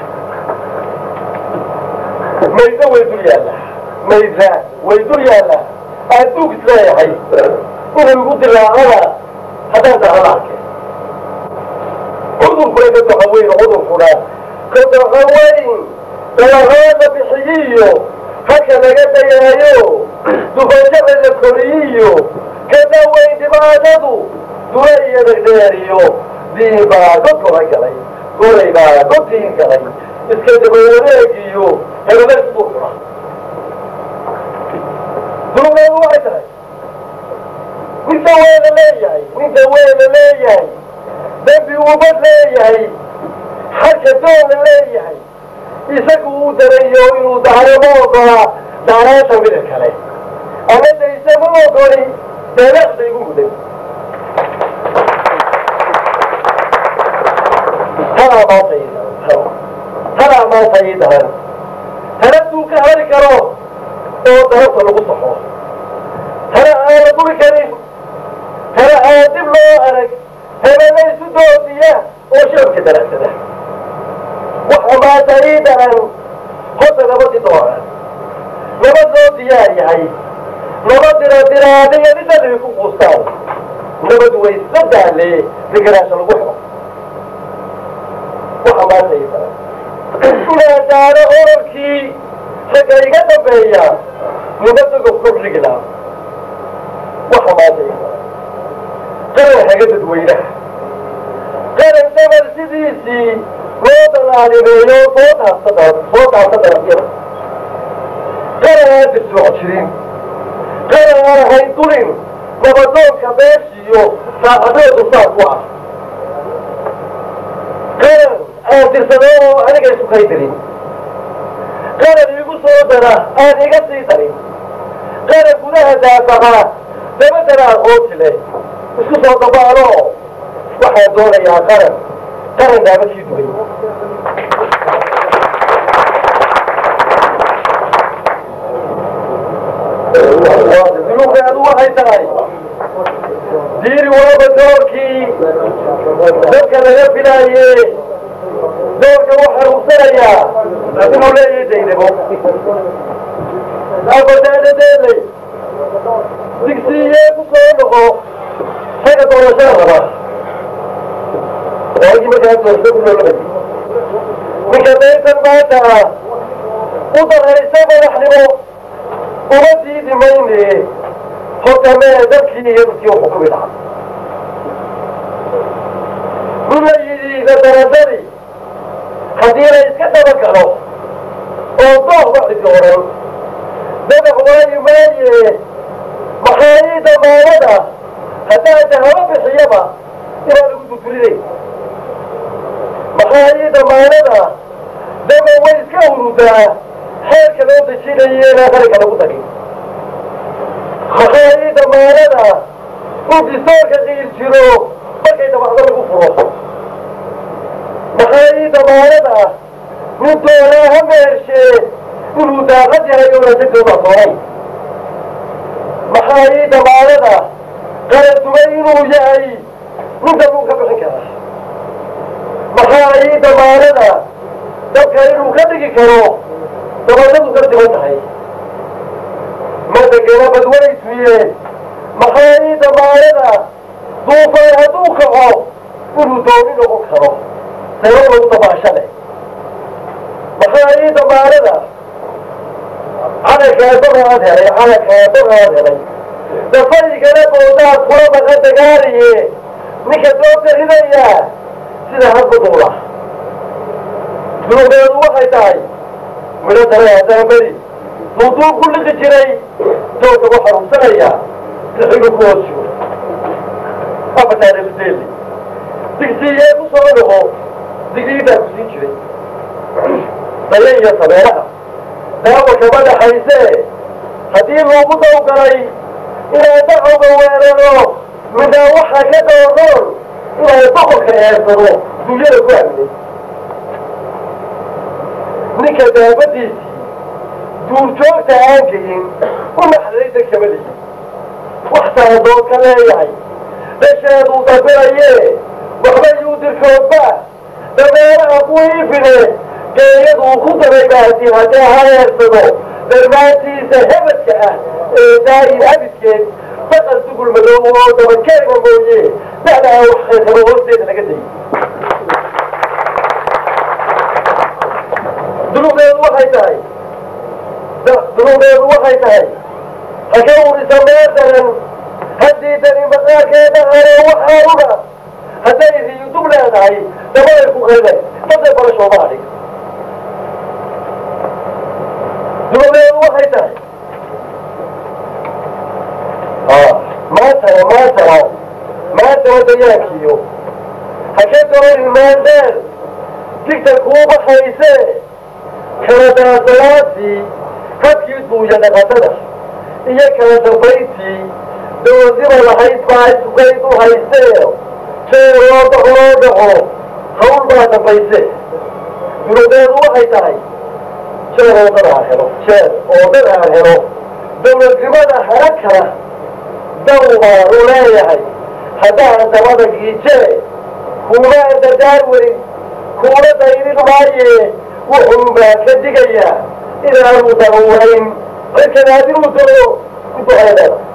mayda way dul yaalla mayda way dul yaalla adduug isleeyahay inuu igu dilaacana haddaan dahana arkeen cudurkuna ka doxa weyn cudurkuna ka doxa weyn dalahaada bixiyiyo halka laga dayaayo dufajada la koriyiyo kada weyn dhibaatadu dula iyo dherdheeriyo diin baa godkora galay golay baa godtiin galay iska dabawareegiyo hebeleys buu cuna dunugeedu waxay tahay ninka weena leeyahay ninka weena leeyahay dembi ubad leeyahay xagka doona leeyahay isagu uu darayo inuu daaramo ogola daaraasha mida kale ama dayse ma ogoli deelaqda igu muday tanaa maanta ii daran tanaa maanta ii daran tanaduu ka hari karo oo darabta lagu saxo tana aan la duri karin tana aan dib loo arag hebela isu doodiya oo shacabka daracsada waxa maanta ii daran horta nabadii dooran nabad loo diyaar yahay nabad diradiraadiya dhidhalibi ku quustaan nabad waysa daale digaraasha lagu helo waxa maanta ii daran inaa daaro orarkii ragga iga dambeeya nabadagob kordhigla waxa maanta ii daran qaran haga dadweynaha qaran dabal sidiisii loo dalaalimeeyo soo taabsada soo taabta dalabyada qaran aan dirsooc jirin qaran aan ahayn dulin nabadoonka beeshiiyo saacadeedu saas u ah qaran aan dirsadoo aniga isu kaydirin qaran iigu soo dara aan iga sii darin qaran gudaha daafaha dabadana aqoonsi leh isku soo dabaalo waxaan doonayaa qaran qaran daabadkii dugay duluuqeedu waxay tahay diiri walaba doorkii dadka laga filaaye doorka u xaruursanayaa inuu leeyahay daynabo abadaadadeeley digsiiyee ku soo noqo xagga doorashada raba waagii markaa doorasho ku noolabay ninka daytan maanta u daraysa madaxnimo uma diidi mayne horta mee dadkii iyo dadkii u xukumi lahaa min la yidhi nadaradadi haddii la iska dabagalo oo doohba cidi oran dadax waayi maaye maxaayii damaanada haddaa dahabo bixiyaba inaa lagu dudulinay maxaayii damaanada daba way iska urudaa xeerka loo dejinayo inaa qaranka lagu dagin maxaayii damaanada in distoorka qiil jiro markay dabacdo lagu furo maxaayii damaanada nin doonaa ha meershee inuu daaqad yahay oonasagooda soonay maxaayii damaanada qaran dugay inuu yahay ninka luu ka bixin karaa maxaayii damaanada dabka inuu ka dhigi karo dabadadu ka siban tahay madagana badwaysmiyeen maxaa ii damaanada duufaan hadduu kaco inuu dooni noqon karo sababou dabaasha leh maxaa ii damaanada calankaa dogaad helay calankaa dogaad helay dafaygana boodaad kula maqa dagaaliye ninka doobta ridayaa sida hadba duula dunubeedu waxay tahay midho dare haddaan beri duuduub ku liqi jiray doogga u xaruursanayaa sixigu ku hoos jiro afataareedeeli digsiiyee ku soo noqo digriidaa ku siin jiray daye iyo sameeraha daawa kama dhaxaysee haddii loogu dawgalay inaan dacowga weeraro midnaa waxaa ka doonoon inaan boqorka eersado dunyada ku aaminay ninka daabadiisii duurjoogta aan geyin u naxdayda kamaliyi wax saadood ka leeyahay dhasheeduu dabirayee waxba yuu dirkoodba dameeraha ku iifine geeyaduu ku daray baasi haddee ha eersado darmaantiisa hebadka ah ee daayin abidkeed baqal dugul madoob oo dabakeega mooye da'daa wax khaysabo hoosteeda laga dayay dunuubdeedu waxay tahay dunuubdeedu waxay tahay haka urisa meel daran haddii dani maqaarkeeda hare waxaanuga hadday riyu dub leedahay dabaday ku qayday dadday barashooba adhig dunuubdeedu waxay tahay maantana maantana maantana dayaankiyo haka doonin maandeel digta kuu baxayse kala daasalaantii habkii duuya dhaqatada iyo kala dambayntii doodiba lahayd baa isugayd u haysee jeer loo dhaco loo dhaco hawl baa dambayse dunubeedu waxay tahay jeer oo dad aan helo jeer oo dad aan helo dawladnimada hara kala daw baanu leeyahay haddaan dabada giijee kuuna andadaar weyn kuuna dayrin maaye wuxuun baa ka digayaa inaanu daruurayn cirkanaadinuu daro ku duceeda